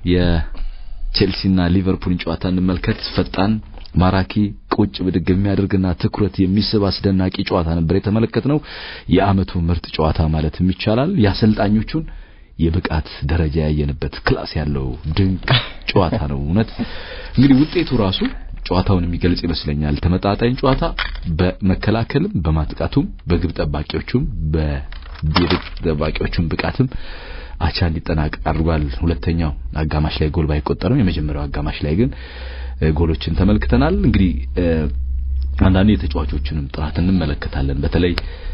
የቼልሲና ሊቨርፑልን ጨዋታ እንመልከት። ፈጣን ማራኪ ቁጭ ብድግ የሚያደርግና ትኩረት የሚስብ አስደናቂ ጨዋታ ነበር የተመለከትነው። የአመቱ ምርጥ ጨዋታ ማለትም ይቻላል። የአሰልጣኞቹን የብቃት ደረጃ ያየንበት ክላስ ያለው ድንቅ ጨዋታ ነው። እውነት እንግዲህ ውጤቱ ራሱ ጨዋታውን የሚገልጽ ይመስለኛል። ተመጣጣኝ ጨዋታ በመከላከልም በማጥቃቱም በግብ ጠባቂዎቹም በግብ ጠባቂዎቹም ብቃትም አቻ እንዲጠናቀቅ አድርጓል። ሁለተኛው አጋማሽ ላይ ጎል ባይቆጠርም የመጀመሪያው አጋማሽ ላይ ግን ጎሎችን ተመልክተናል። እንግዲህ አንዳንድ የተጫዋቾችንም ጥራት እንመለከታለን። በተለይ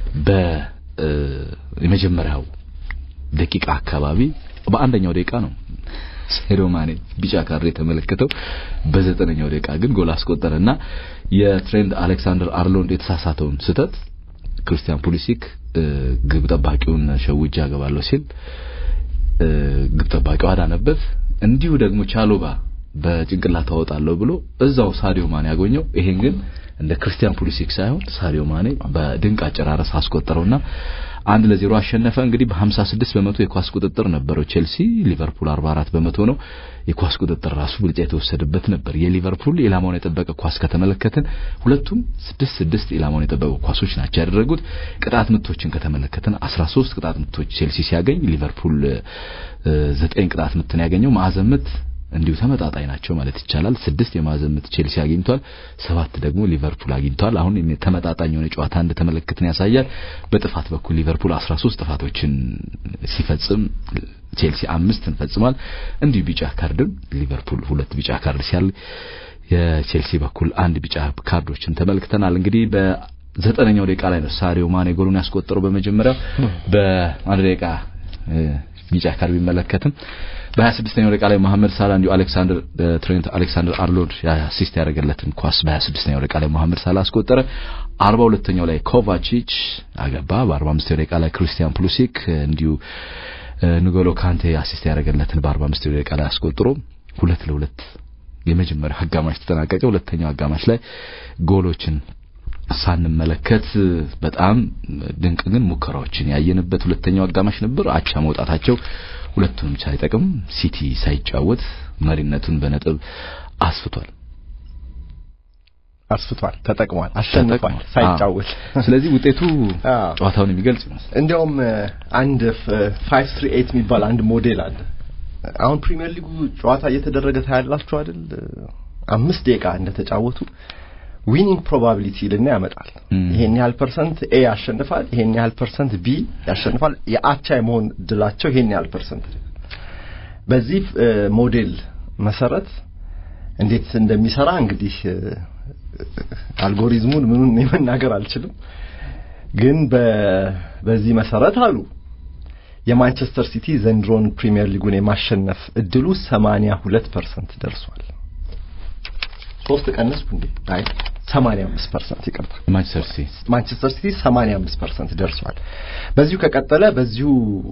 በየመጀመሪያው ደቂቃ አካባቢ በአንደኛው ደቂቃ ነው ሳዲዮ ማኔ ቢጫ ካርድ የተመለከተው በዘጠነኛው ደቂቃ ግን ጎል አስቆጠረና የትሬንድ አሌክሳንደር አርሎንድ የተሳሳተውን ስህተት ክርስቲያን ፑሊሲክ ግብ ጠባቂውን ሸውጄ አገባለሁ ሲል ግብ ጠባቂው አዳነበት። እንዲሁ ደግሞ ቻሎባ በጭንቅላት አወጣለሁ ብሎ እዛው ሳዲዮ ማኔ ያገኘው። ይሄን ግን እንደ ክርስቲያን ፑሊሲክ ሳይሆን ሳዲዮ ማኔ በድንቅ አጨራረስ አስቆጠረውና አንድ ለዜሮ አሸነፈ። እንግዲህ በ56 በመቶ የኳስ ቁጥጥር ነበረው ቼልሲ፣ ሊቨርፑል 44 በመቶ ነው። የኳስ ቁጥጥር ራሱ ብልጫ የተወሰደበት ነበር። የሊቨርፑል ኢላማውን የጠበቀ ኳስ ከተመለከትን ሁለቱም ስድስት ስድስት ኢላማውን የጠበቁ ኳሶች ናቸው ያደረጉት። ቅጣት ምቶችን ከተመለከትን 13 ቅጣት ምቶች ቼልሲ ሲያገኝ ሊቨርፑል ዘጠኝ ቅጣት ምትን ያገኘው ማዕዘን ምት እንዲሁ ተመጣጣኝ ናቸው ማለት ይቻላል። ስድስት የማዕዘን ምት ቼልሲ አግኝቷል፣ ሰባት ደግሞ ሊቨርፑል አግኝቷል። አሁን ተመጣጣኝ የሆነ ጨዋታ እንደተመለከትን ያሳያል። በጥፋት በኩል ሊቨርፑል 13 ጥፋቶችን ሲፈጽም ቼልሲ አምስትን ፈጽሟል። እንዲሁ ቢጫ ካርድም ሊቨርፑል ሁለት ቢጫ ካርድ ሲያል የቼልሲ በኩል አንድ ቢጫ ካርዶችን ተመልክተናል። እንግዲህ በዘጠነኛው ደቂቃ ላይ ነው ሳዲዮ ማኔ ጎሉን ያስቆጠረው። በመጀመሪያው በአንድ ደቂቃ ቢጫ ካርድ ቢመለከትም በ26ኛው ደቂቃ ላይ መሐመድ ሳላ እንዲሁ አሌክሳንደር ትሬንት አሌክሳንደር አርሎንድ አሲስት ያደረገለትን ኳስ በ26ኛው ደቂቃ ላይ መሐመድ ሳላ አስቆጠረ። 42ኛው ላይ ኮቫቺች አገባ። በ45ኛው ደቂቃ ላይ ክሪስቲያን ፑሊሲክ እንዲሁ ንጎሎ ካንቴ አሲስት ያደረገለትን በ45ኛው ደቂቃ ላይ አስቆጥሮ ሁለት ለሁለት የመጀመሪያው አጋማሽ ተጠናቀቀ። ሁለተኛው አጋማሽ ላይ ጎሎችን ሳንመለከት በጣም ድንቅ ግን ሙከራዎችን ያየንበት ሁለተኛው አጋማሽ ነበር። አቻ መውጣታቸው ሁለቱንም ሳይጠቅም ሲቲ ሳይጫወት መሪነቱን በነጥብ አስፍቷል አስፍቷል፣ ተጠቅሟል፣ አሸንፏል ሳይጫወት። ስለዚህ ውጤቱ ጨዋታውን የሚገልጽ ይመስላል። እንዲያውም አንድ 538 የሚባል አንድ ሞዴል አለ። አሁን ፕሪሚየር ሊጉ ጨዋታ እየተደረገ ታያላችሁ አይደል? አምስት ደቂቃ እንደተጫወቱ ዊኒንግ ፕሮባቢሊቲ ልና ያመጣል። ይሄን ያህል ፐርሰንት ኤ ያሸንፋል፣ ይሄን ያህል ፐርሰንት ቢ ያሸንፋል። የአቻ የመሆን ድላቸው ይሄን ያህል ፐርሰንት። በዚህ ሞዴል መሰረት እንዴት እንደሚሰራ እንግዲህ አልጎሪዝሙን ምኑን መናገር አልችልም፣ ግን በዚህ መሰረት አሉ የማንቸስተር ሲቲ ዘንድሮን ፕሪሚየር ሊጉን የማሸነፍ እድሉ 82 ፐርሰንት ደርሷል። ሶስት ቀነስኩ እንዴ? አይ 85 ፐርሰንት ይቅርታ። ማንቸስተር ሲቲ ማንቸስተር ሲቲ 85 ፐርሰንት ደርሷል። በዚሁ ከቀጠለ በዚሁ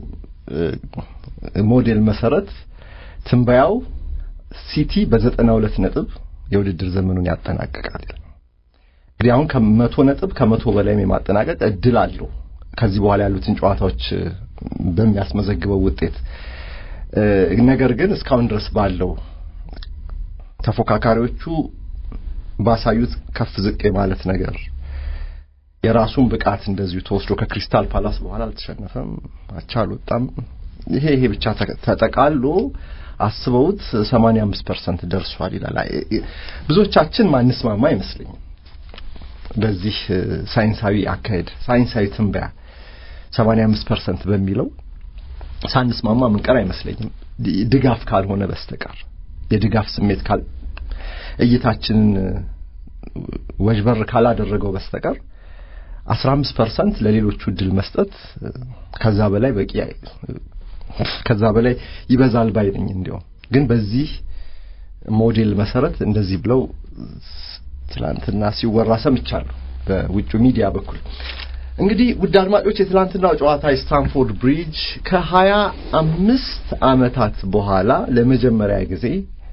ሞዴል መሰረት ትንበያው ሲቲ በ92 ነጥብ የውድድር ዘመኑን ያጠናቅቃል። እንግዲህ አሁን ከመቶ ነጥብ ከመቶ በላይም የማጠናቀቅ እድል አለው ከዚህ በኋላ ያሉትን ጨዋታዎች በሚያስመዘግበው ውጤት። ነገር ግን እስካሁን ድረስ ባለው ተፎካካሪዎቹ ባሳዩት ከፍ ዝቅ የማለት ነገር የራሱን ብቃት እንደዚሁ ተወስዶ ከክሪስታል ፓላስ በኋላ አልተሸነፈም፣ አቻ አልወጣም። ይሄ ይሄ ብቻ ተጠቃሎ አስበውት 85 ፐርሰንት ደርሷል ይላል። ብዙዎቻችን ማንስማማ አይመስለኝም በዚህ ሳይንሳዊ አካሄድ ሳይንሳዊ ትንበያ 85 ፐርሰንት በሚለው ሳንስማማ ምንቀር አይመስለኝም ድጋፍ ካልሆነ በስተቀር የድጋፍ ስሜት ካል እይታችንን ወጅበር ካላደረገው በስተቀር 15 ፐርሰንት ለሌሎቹ እድል መስጠት ከዛ በላይ በቂ ከዛ በላይ ይበዛል ባይ ነኝ። እንዲያውም ግን በዚህ ሞዴል መሰረት እንደዚህ ብለው ትላንትና ሲወራ ሰምቻለሁ በውጭ ሚዲያ በኩል። እንግዲህ ውድ አድማጮች የትላንትናው ጨዋታ የስታንፎርድ ብሪጅ ከሀያ አምስት ዓመታት በኋላ ለመጀመሪያ ጊዜ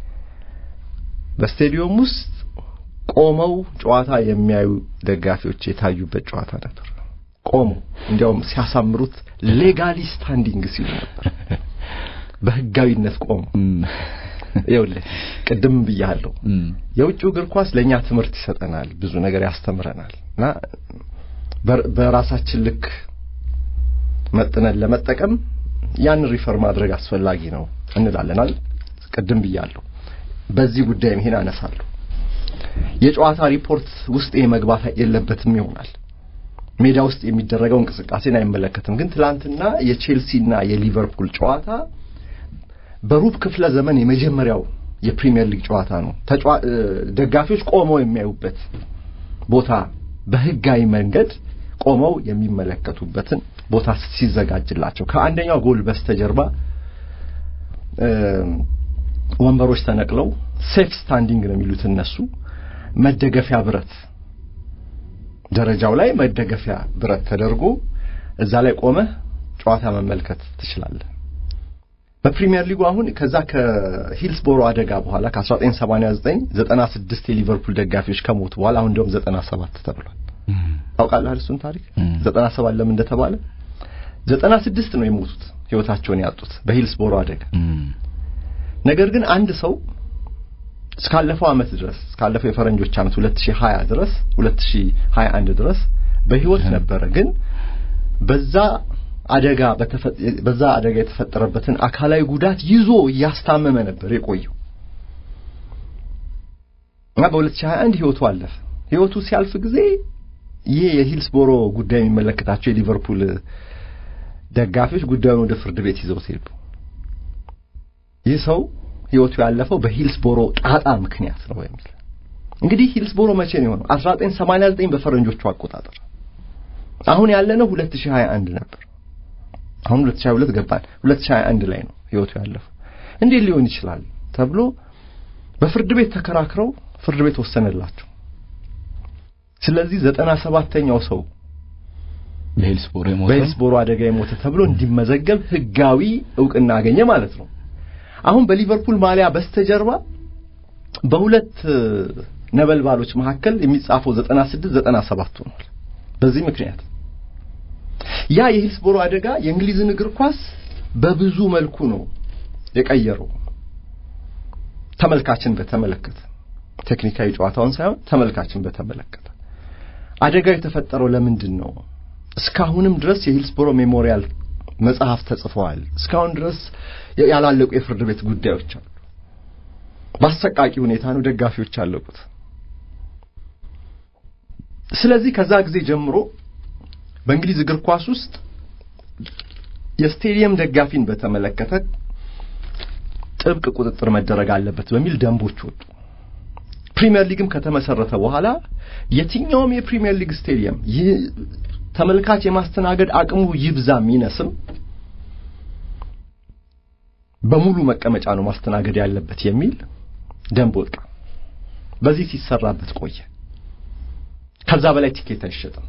በስቴዲየም ውስጥ ቆመው ጨዋታ የሚያዩ ደጋፊዎች የታዩበት ጨዋታ ነበር። ቆመው እንዲያውም ሲያሳምሩት ሌጋሊ ስታንዲንግ ሲሉ ነበር። በህጋዊነት ቆመው ይኸውልህ ቅድም ብያለሁ የውጭው እግር ኳስ ለእኛ ትምህርት ይሰጠናል፣ ብዙ ነገር ያስተምረናል እና በራሳችን ልክ መጥነን ለመጠቀም ያን ሪፈር ማድረግ አስፈላጊ ነው እንላለናል። ቅድም ብያለሁ። በዚህ ጉዳይም ይሄን አነሳለሁ። የጨዋታ ሪፖርት ውስጥ ይሄ መግባት የለበትም ይሆናል። ሜዳ ውስጥ የሚደረገው እንቅስቃሴን አይመለከትም። ግን ትላንትና የቼልሲና የሊቨርፑል ጨዋታ በሩብ ክፍለ ዘመን የመጀመሪያው የፕሪሚየር ሊግ ጨዋታ ነው። ደጋፊዎች ቆመው የሚያዩበት ቦታ በህጋዊ መንገድ ቆመው የሚመለከቱበትን ቦታ ሲዘጋጅላቸው ከአንደኛው ጎል በስተጀርባ ወንበሮች ተነቅለው ሴፍ ስታንዲንግ ነው የሚሉት እነሱ መደገፊያ ብረት ደረጃው ላይ መደገፊያ ብረት ተደርጎ እዛ ላይ ቆመህ ጨዋታ መመልከት ትችላለህ። በፕሪሚየር ሊጉ አሁን ከዛ ከሂልስቦሮ አደጋ በኋላ ከ1989 96 የሊቨርፑል ደጋፊዎች ከሞቱ በኋላ አሁን እንደውም 97 ተብሏል። ታውቃለህ እሱን ታሪክ 97 ለምን እንደተባለ 96 ነው የሞቱት ህይወታቸውን ያጡት በሂልስቦሮ አደጋ። ነገር ግን አንድ ሰው እስካለፈው አመት ድረስ እስካለፈው የፈረንጆች አመት 2020 ድረስ 2021 ድረስ በህይወት ነበረ። ግን በዛ አደጋ በዛ አደጋ የተፈጠረበትን አካላዊ ጉዳት ይዞ እያስታመመ ነበር የቆየው እና በ2021 ህይወቱ አለፈ። ህይወቱ ሲያልፍ ጊዜ ይሄ የሂልስቦሮ ጉዳይ የሚመለከታቸው የሊቨርፑል ደጋፊዎች ጉዳዩን ወደ ፍርድ ቤት ይዘው ሄዱ። ይህ ሰው ህይወቱ ያለፈው በሂልስቦሮ ጣጣ ምክንያት ነው የሚል እንግዲህ ሂልስቦሮ መቼ ነው የሆነው? 1989 በፈረንጆቹ አቆጣጠር። አሁን ያለነው 2021 ነበር። አሁን 2022 ገባን። 2021 ላይ ነው ህይወቱ ያለፈው። እንዴት ሊሆን ይችላል ተብሎ በፍርድ ቤት ተከራክረው ፍርድ ቤት ወሰነላቸው። ስለዚህ ዘጠና ሰባተኛው ሰው በሂልስቦሮ የሞተ በሂልስቦሮ አደጋ የሞተ ተብሎ እንዲመዘገብ ህጋዊ እውቅና አገኘ ማለት ነው። አሁን በሊቨርፑል ማሊያ በስተጀርባ በሁለት ነበልባሎች መካከል የሚጻፈው 96 97 ሆኗል። በዚህ ምክንያት ያ የሂልስቦሮ አደጋ የእንግሊዝን እግር ኳስ በብዙ መልኩ ነው የቀየረው። ተመልካችን በተመለከተ ቴክኒካዊ ጨዋታውን ሳይሆን ተመልካችን በተመለከተ አደጋው የተፈጠረው ለምንድን ነው? እስካሁንም ድረስ የሂልስቦሮ ሜሞሪያል መጽሐፍ ተጽፈዋል። እስካሁን ድረስ ያላለቁ የፍርድ ቤት ጉዳዮች አሉ። በአሰቃቂ ሁኔታ ነው ደጋፊዎች ያለቁት። ስለዚህ ከዛ ጊዜ ጀምሮ በእንግሊዝ እግር ኳስ ውስጥ የስቴዲየም ደጋፊን በተመለከተ ጥብቅ ቁጥጥር መደረግ አለበት በሚል ደንቦች ወጡ። ፕሪሚየር ሊግም ከተመሰረተ በኋላ የትኛውም የፕሪሚየር ሊግ ስቴዲየም ይህ ተመልካች የማስተናገድ አቅሙ ይብዛም ይነስም በሙሉ መቀመጫ ነው ማስተናገድ ያለበት የሚል ደንብ ወጣ። በዚህ ሲሰራበት ቆየ። ከዛ በላይ ቲኬት አይሸጥም።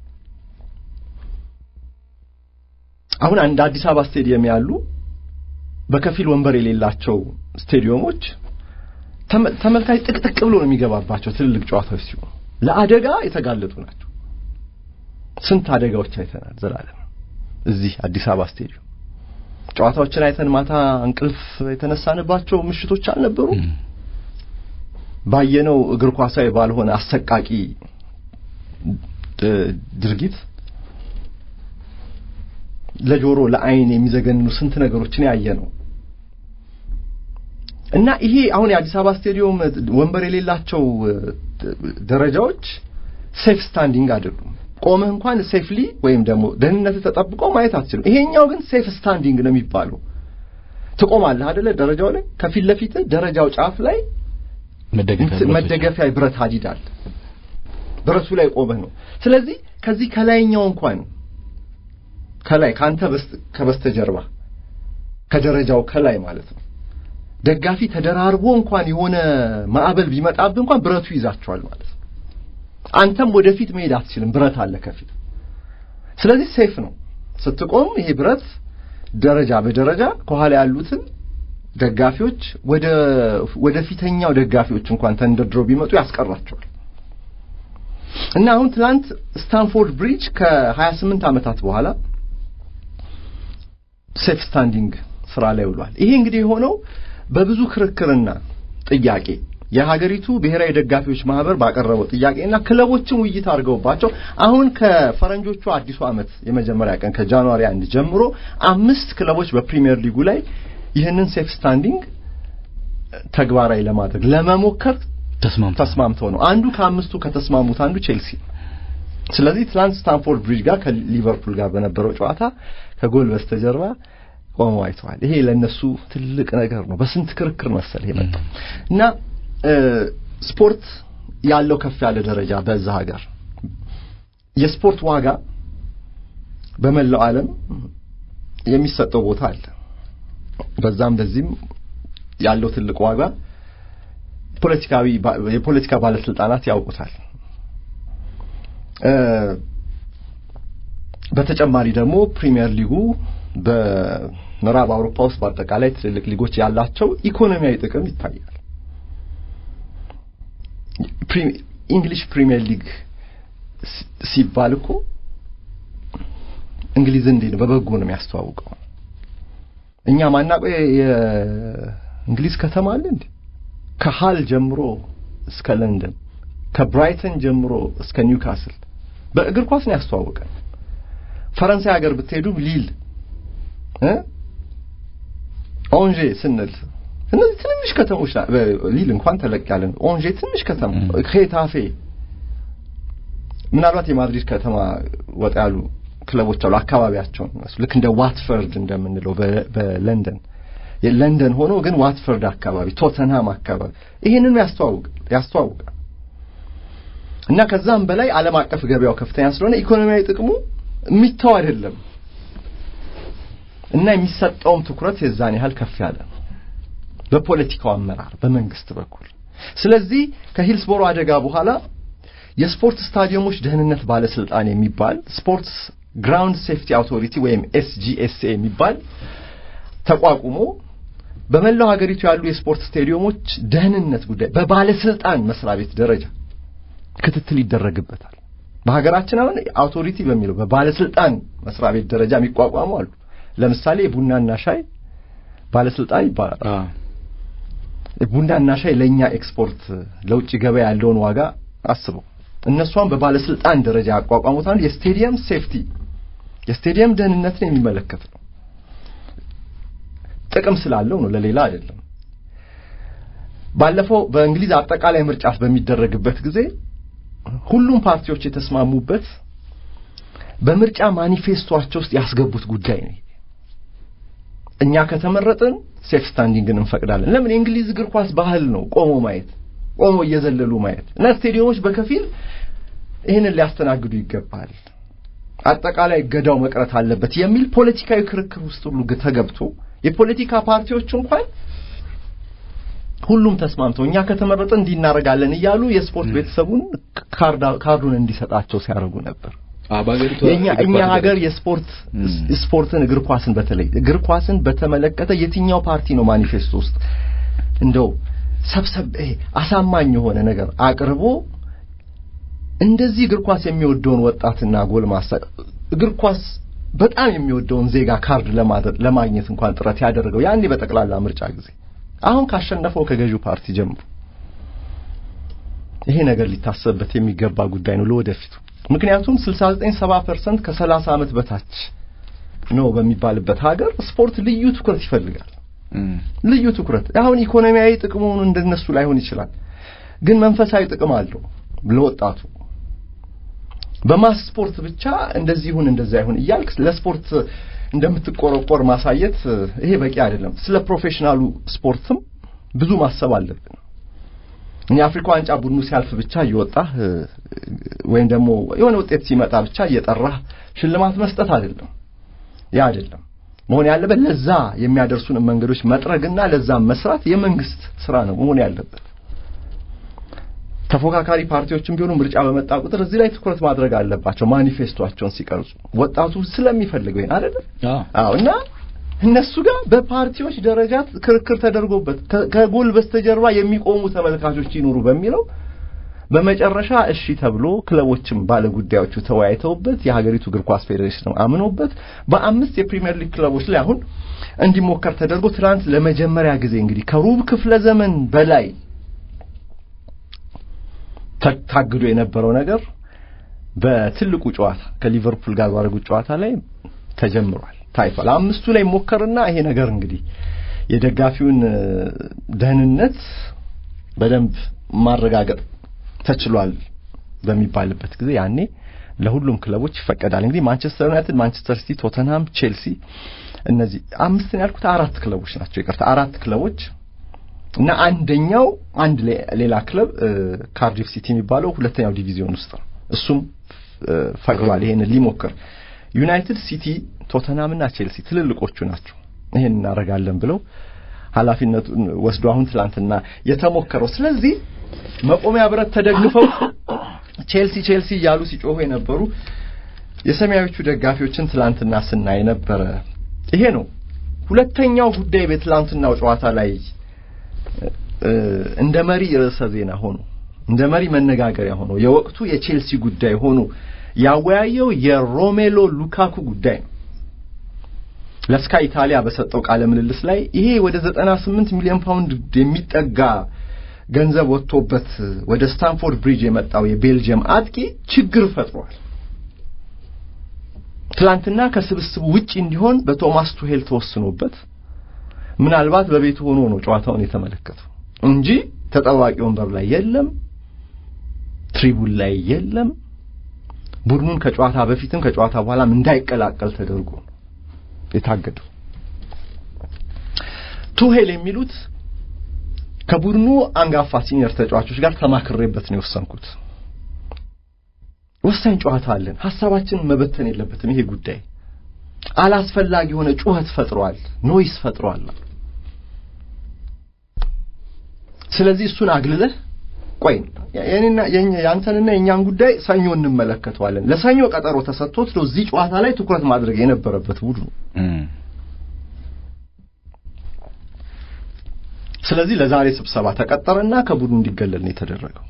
አሁን አንድ አዲስ አበባ ስቴዲየም ያሉ በከፊል ወንበር የሌላቸው ስቴዲየሞች ተመልካች ጥቅጥቅ ብሎ ነው የሚገባባቸው ትልልቅ ጨዋታዎች ሲሆኑ ለአደጋ የተጋለጡ ናቸው። ስንት አደጋዎች አይተናል። ዘላለም እዚህ አዲስ አበባ ስቴዲየም ጨዋታዎችን አይተን ማታ እንቅልፍ የተነሳንባቸው ምሽቶች አልነበሩ? ባየነው እግር ኳሳዊ ባልሆነ አሰቃቂ ድርጊት ለጆሮ ለአይን የሚዘገንኑ ስንት ነገሮችን ያየ ነው እና ይሄ አሁን የአዲስ አበባ ስቴዲየም ወንበር የሌላቸው ደረጃዎች ሴፍ ስታንዲንግ አይደሉም። ቆመህ እንኳን ሴፍሊ ወይም ደግሞ ደህንነት ተጠብቆ ማየት አትችልም። ይሄኛው ግን ሴፍ ስታንዲንግ ነው የሚባለው። ትቆማለህ አይደለ? ደረጃው ላይ ከፊት ለፊት ደረጃው ጫፍ ላይ መደገፊያ ብረት ሀዲድ አለ። ብረቱ ላይ ቆመህ ነው። ስለዚህ ከዚህ ከላይኛው እንኳን ከላይ ካንተ ከበስተጀርባ ከደረጃው ከላይ ማለት ነው ደጋፊ ተደራርቦ እንኳን የሆነ ማዕበል ቢመጣብህ እንኳን ብረቱ ይዛቸዋል ማለት ነው። አንተም ወደፊት መሄድ አትችልም፣ ብረት አለ ከፊት። ስለዚህ ሴፍ ነው ስትቆም። ይሄ ብረት ደረጃ በደረጃ ከኋላ ያሉትን ደጋፊዎች ወደ ወደ ፊተኛው ደጋፊዎች እንኳን ተንደርድረው ቢመጡ ያስቀራቸዋል። እና አሁን ትላንት ስታንፎርድ ብሪጅ ከ28 ዓመታት በኋላ ሴፍ ስታንዲንግ ስራ ላይ ውሏል። ይሄ እንግዲህ የሆነው በብዙ ክርክርና ጥያቄ የሀገሪቱ ብሔራዊ ደጋፊዎች ማህበር ባቀረበው ጥያቄና ክለቦችም ውይይት አድርገውባቸው አሁን ከፈረንጆቹ አዲሱ ዓመት የመጀመሪያ ቀን ከጃንዋሪ አንድ ጀምሮ አምስት ክለቦች በፕሪሚየር ሊጉ ላይ ይህንን ሴፍ ስታንዲንግ ተግባራዊ ለማድረግ ለመሞከር ተስማምተው ተስማምተው ነው። አንዱ ከአምስቱ ከተስማሙት አንዱ ቼልሲ። ስለዚህ ትላንት ስታንፎርድ ብሪጅ ጋር ከሊቨርፑል ጋር በነበረው ጨዋታ ከጎል በስተጀርባ ቆመው አይተዋል። ይሄ ለነሱ ትልቅ ነገር ነው። በስንት ክርክር መሰል ይሄ መጣው እና ስፖርት ያለው ከፍ ያለ ደረጃ በዛ ሀገር የስፖርት ዋጋ በመላው ዓለም የሚሰጠው ቦታ አለ። በዛም በዚህም ያለው ትልቅ ዋጋ ፖለቲካዊ የፖለቲካ ባለስልጣናት ያውቁታል። በተጨማሪ ደግሞ ፕሪሚየር ሊጉ በምዕራብ አውሮፓ ውስጥ በአጠቃላይ ትልልቅ ሊጎች ያላቸው ኢኮኖሚያዊ ጥቅም ይታያል። እንግሊሽ ፕሪሚየር ሊግ ሲባል እኮ እንግሊዝ እንዴት ነው በበጎ ነው የሚያስተዋውቀው። እኛ ማናውቀው የእንግሊዝ ከተማ አለ እንዴ? ከሃል ጀምሮ እስከ ለንደን ከብራይተን ጀምሮ እስከ ኒውካስል በእግር ኳስ ነው ያስተዋወቀን። ፈረንሳይ ሀገር ብትሄዱ ሊል እ ኦንዤ ስንል እነዚህ ትንንሽ ከተሞች ሊል እንኳን ተለቅ ያለ ነው። ኦንዤ ትንሽ ከተማ፣ ሄታፌ ምናልባት የማድሪድ ከተማ ወጣ ያሉ ክለቦች አሉ አካባቢያቸውን ልክ እንደ ዋትፈርድ እንደምንለው በለንደን የለንደን ሆኖ ግን ዋትፈርድ አካባቢ ቶተንሃም አካባቢ ይህንን ያስተዋውቃል ያስተዋውቃል እና ከዛም በላይ ዓለም አቀፍ ገበያው ከፍተኛ ስለሆነ ኢኮኖሚያዊ ጥቅሙ የሚተው አይደለም እና የሚሰጠውም ትኩረት የዛን ያህል ከፍ ያለ ነው በፖለቲካው አመራር በመንግስት በኩል ስለዚህ ከሂልስቦሮ አደጋ በኋላ የስፖርት ስታዲየሞች ደህንነት ባለስልጣን የሚባል ስፖርትስ ግራውንድ ሴፍቲ አውቶሪቲ ወይም ኤስጂኤስኤ የሚባል ተቋቁሞ በመላው ሀገሪቱ ያሉ የስፖርት ስቴዲየሞች ደህንነት ጉዳይ በባለስልጣን መስሪያ ቤት ደረጃ ክትትል ይደረግበታል። በሀገራችን አሁን አውቶሪቲ በሚለው በባለስልጣን መስሪያ ቤት ደረጃ የሚቋቋሙ አሉ። ለምሳሌ የቡናና ሻይ ባለስልጣን ይባላል። ቡናና ሻይ ለእኛ ኤክስፖርት ለውጭ ገበያ ያለውን ዋጋ አስበው። እነሷን በባለስልጣን ደረጃ ያቋቋሙት አንዱ የስቴዲየም ሴፍቲ የስቴዲየም ደህንነትን የሚመለከት ነው። ጥቅም ስላለው ነው፣ ለሌላ አይደለም። ባለፈው በእንግሊዝ አጠቃላይ ምርጫ በሚደረግበት ጊዜ ሁሉም ፓርቲዎች የተስማሙበት በምርጫ ማኒፌስቶቸው ውስጥ ያስገቡት ጉዳይ ነው። እኛ ከተመረጥን ሴፍ ስታንዲንግን እንፈቅዳለን። ለምን? የእንግሊዝ እግር ኳስ ባህል ነው፣ ቆሞ ማየት፣ ቆሞ እየዘለሉ ማየት እና ስቴዲየሞች በከፊል ይህንን ሊያስተናግዱ ይገባል። አጠቃላይ እገዳው መቅረት አለበት የሚል ፖለቲካዊ ክርክር ውስጥ ሁሉ ተገብቶ የፖለቲካ ፓርቲዎች እንኳን ሁሉም ተስማምተው እኛ ከተመረጠ እንዲናረጋለን እያሉ የስፖርት ቤተሰቡን ካርዱን እንዲሰጣቸው ሲያደርጉ ነበር። የኛ እኛ ሀገር የስፖርት ስፖርትን እግር ኳስን በተለይ እግር ኳስን በተመለከተ የትኛው ፓርቲ ነው ማኒፌስቶ ውስጥ እንደው ሰብሰብ አሳማኝ የሆነ ነገር አቅርቦ እንደዚህ እግር ኳስ የሚወደውን ወጣትና ጎልማሳ እግር ኳስ በጣም የሚወደውን ዜጋ ካርድ ለማግኘት እንኳን ጥረት ያደረገው ያኔ በጠቅላላ ምርጫ ጊዜ አሁን ካሸነፈው ከገዢው ፓርቲ ጀምሮ ይሄ ነገር ሊታሰብበት የሚገባ ጉዳይ ነው ለወደፊቱ። ምክንያቱም 69 70% ከ30 ዓመት በታች ነው በሚባልበት ሀገር ስፖርት ልዩ ትኩረት ይፈልጋል። ልዩ ትኩረት አሁን ኢኮኖሚያዊ ጥቅሙን እንደነሱ ላይሆን ይችላል፣ ግን መንፈሳዊ ጥቅም አለው ለወጣቱ። በማስ ስፖርት ብቻ እንደዚህ ይሁን እንደዛ ይሁን እያልክ ለስፖርት እንደምትቆረቆር ማሳየት ይሄ በቂ አይደለም። ስለ ፕሮፌሽናሉ ስፖርትም ብዙ ማሰብ አለብን። የአፍሪካ ዋንጫ ቡድኑ ሲያልፍ ብቻ እየወጣህ ወይም ደግሞ የሆነ ውጤት ሲመጣ ብቻ እየጠራህ ሽልማት መስጠት አይደለም። ያ አይደለም መሆን ያለበት። ለዛ የሚያደርሱን መንገዶች መጥረግና ለዛም መስራት የመንግስት ስራ ነው መሆን ያለበት። ተፎካካሪ ፓርቲዎችም ቢሆኑ ምርጫ በመጣ ቁጥር እዚህ ላይ ትኩረት ማድረግ አለባቸው። ማኒፌስቶቸውን ሲቀርጹ ወጣቱ ስለሚፈልገው ይሄን አይደለም? አዎ። እና እነሱ ጋር በፓርቲዎች ደረጃ ክርክር ተደርጎበት ከጎል በስተጀርባ የሚቆሙ ተመልካቾች ይኑሩ በሚለው በመጨረሻ እሺ ተብሎ ክለቦችም ባለጉዳዮቹ ተወያይተውበት የሀገሪቱ እግር ኳስ ፌዴሬሽን አምኖበት በአምስት የፕሪሚየር ሊግ ክለቦች ላይ አሁን እንዲሞከር ተደርጎ ትናንት ለመጀመሪያ ጊዜ እንግዲህ ከሩብ ክፍለ ዘመን በላይ ታግዶ የነበረው ነገር በትልቁ ጨዋታ ከሊቨርፑል ጋር ባደረጉት ጨዋታ ላይ ተጀምሯል፣ ታይቷል። አምስቱ ላይ ሞከርና ይሄ ነገር እንግዲህ የደጋፊውን ደህንነት በደንብ ማረጋገጥ ተችሏል በሚባልበት ጊዜ ያኔ ለሁሉም ክለቦች ይፈቀዳል። እንግዲህ ማንቸስተር ዩናይትድ፣ ማንቸስተር ሲቲ፣ ቶተንሃም፣ ቼልሲ እነዚህ አምስት ነው ያልኩት አራት ክለቦች ናቸው። ይቅርታ አራት ክለቦች እና አንደኛው አንድ ሌላ ክለብ ካርዲፍ ሲቲ የሚባለው ሁለተኛው ዲቪዚዮን ውስጥ ነው። እሱም ፈቅዷል ይሄንን ሊሞክር። ዩናይትድ፣ ሲቲ፣ ቶተንሃም እና ቼልሲ ትልልቆቹ ናቸው ይሄን እናደርጋለን ብለው ኃላፊነቱን ወስዶ አሁን ትላንትና የተሞከረው። ስለዚህ መቆሚያ ብረት ተደግፈው ቼልሲ ቼልሲ እያሉ ሲጮሁ የነበሩ የሰማያዊዎቹ ደጋፊዎችን ትላንትና ስናይ ነበረ። ይሄ ነው ሁለተኛው ጉዳይ በትላንትናው ጨዋታ ላይ እንደ መሪ ርዕሰ ዜና ሆኖ እንደ መሪ መነጋገሪያ ሆኖ የወቅቱ የቼልሲ ጉዳይ ሆኖ ያወያየው የሮሜሎ ሉካኩ ጉዳይ ነው። ለስካይ ኢታሊያ በሰጠው ቃለ ምልልስ ላይ ይሄ ወደ 98 ሚሊዮን ፓውንድ የሚጠጋ ገንዘብ ወጥቶበት ወደ ስታንፎርድ ብሪጅ የመጣው የቤልጅየም አጥቂ ችግር ፈጥሯል። ትላንትና ከስብስቡ ውጪ እንዲሆን በቶማስ ቱሄል ተወስኖበት ምናልባት በቤቱ ሆኖ ነው ጨዋታውን የተመለከተው እንጂ ተጠባቂ ወንበር ላይ የለም፣ ትሪቡን ላይ የለም። ቡድኑን ከጨዋታ በፊትም ከጨዋታ በኋላም እንዳይቀላቀል ተደርጎ ነው የታገደው። ቱሄል የሚሉት ከቡድኑ አንጋፋ ሲኒየር ተጫዋቾች ጋር ተማክሬበት ነው የወሰንኩት። ወሳኝ ጨዋታ አለን፣ ሀሳባችንን መበተን የለበትም። ይሄ ጉዳይ አላስፈላጊ የሆነ ጩኸት ፈጥሯል፣ ኖይስ ፈጥሯል። ስለዚህ እሱን አግልለህ ቆይ የኔና የአንተንና የእኛን ጉዳይ ሰኞ እንመለከተዋለን። ለሰኞ ቀጠሮ ተሰጥቶት ነው እዚህ ጨዋታ ላይ ትኩረት ማድረግ የነበረበት ቡድኑ። ስለዚህ ለዛሬ ስብሰባ ተቀጠረና ከቡድኑ እንዲገለል ነው የተደረገው።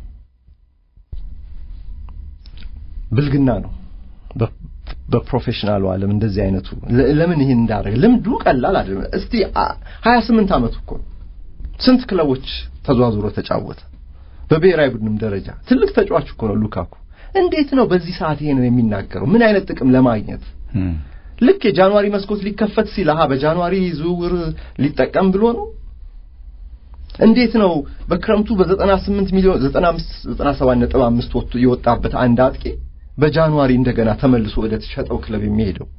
ብልግና ነው በፕሮፌሽናሉ ዓለም እንደዚህ አይነቱ። ለምን ይህን እንዳደረገ ልምዱ ቀላል አይደለም። እስቲ ሀያ ስምንት ዓመቱ እኮ ነው። ስንት ክለቦች ተዟዙሮ ተጫወተ። በብሔራዊ ቡድንም ደረጃ ትልቅ ተጫዋች እኮ ነው ሉካኩ። እንዴት ነው በዚህ ሰዓት ይሄንን የሚናገረው? ምን አይነት ጥቅም ለማግኘት? ልክ የጃንዋሪ መስኮት ሊከፈት ሲል አሃ በጃንዋሪ ዝውውር ሊጠቀም ብሎ ነው። እንዴት ነው በክረምቱ በ98 ሚሊዮን 95 97 ነጥብ 5 ወጥቶ የወጣበት አንድ አጥቂ በጃንዋሪ እንደገና ተመልሶ ወደ ተሸጠው ክለብ የሚሄደው?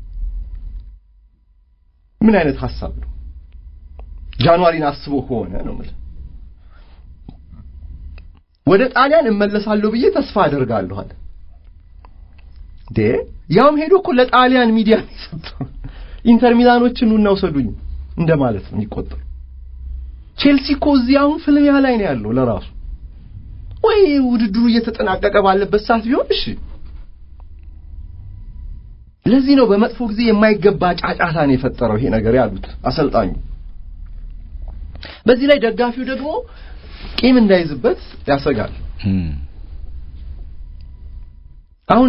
ምን አይነት ሐሳብ ነው? ጃንዋሪን አስቦ ከሆነ ነው የምልህ ወደ ጣሊያን እመለሳለሁ ብዬ ተስፋ አደርጋለሁ አለ። ዴ ያውም ሄዶ እኮ ለጣሊያን ሚዲያ ነው የሰጠው። ኢንተር ሚላኖችን ኑና ውሰዱኝ እንደማለት ነው የሚቆጠሩ። ቼልሲ እኮ እዚህ አሁን ፍልሚያ ላይ ነው ያለው ለራሱ ወይ ውድድሩ እየተጠናቀቀ ባለበት ሰዓት ቢሆን እሺ። ለዚህ ነው በመጥፎ ጊዜ የማይገባ ጫጫታ ነው የፈጠረው ይሄ ነገር ያሉት አሰልጣኙ። በዚህ ላይ ደጋፊው ደግሞ ቂም እንዳይዝበት ያሰጋል። አሁን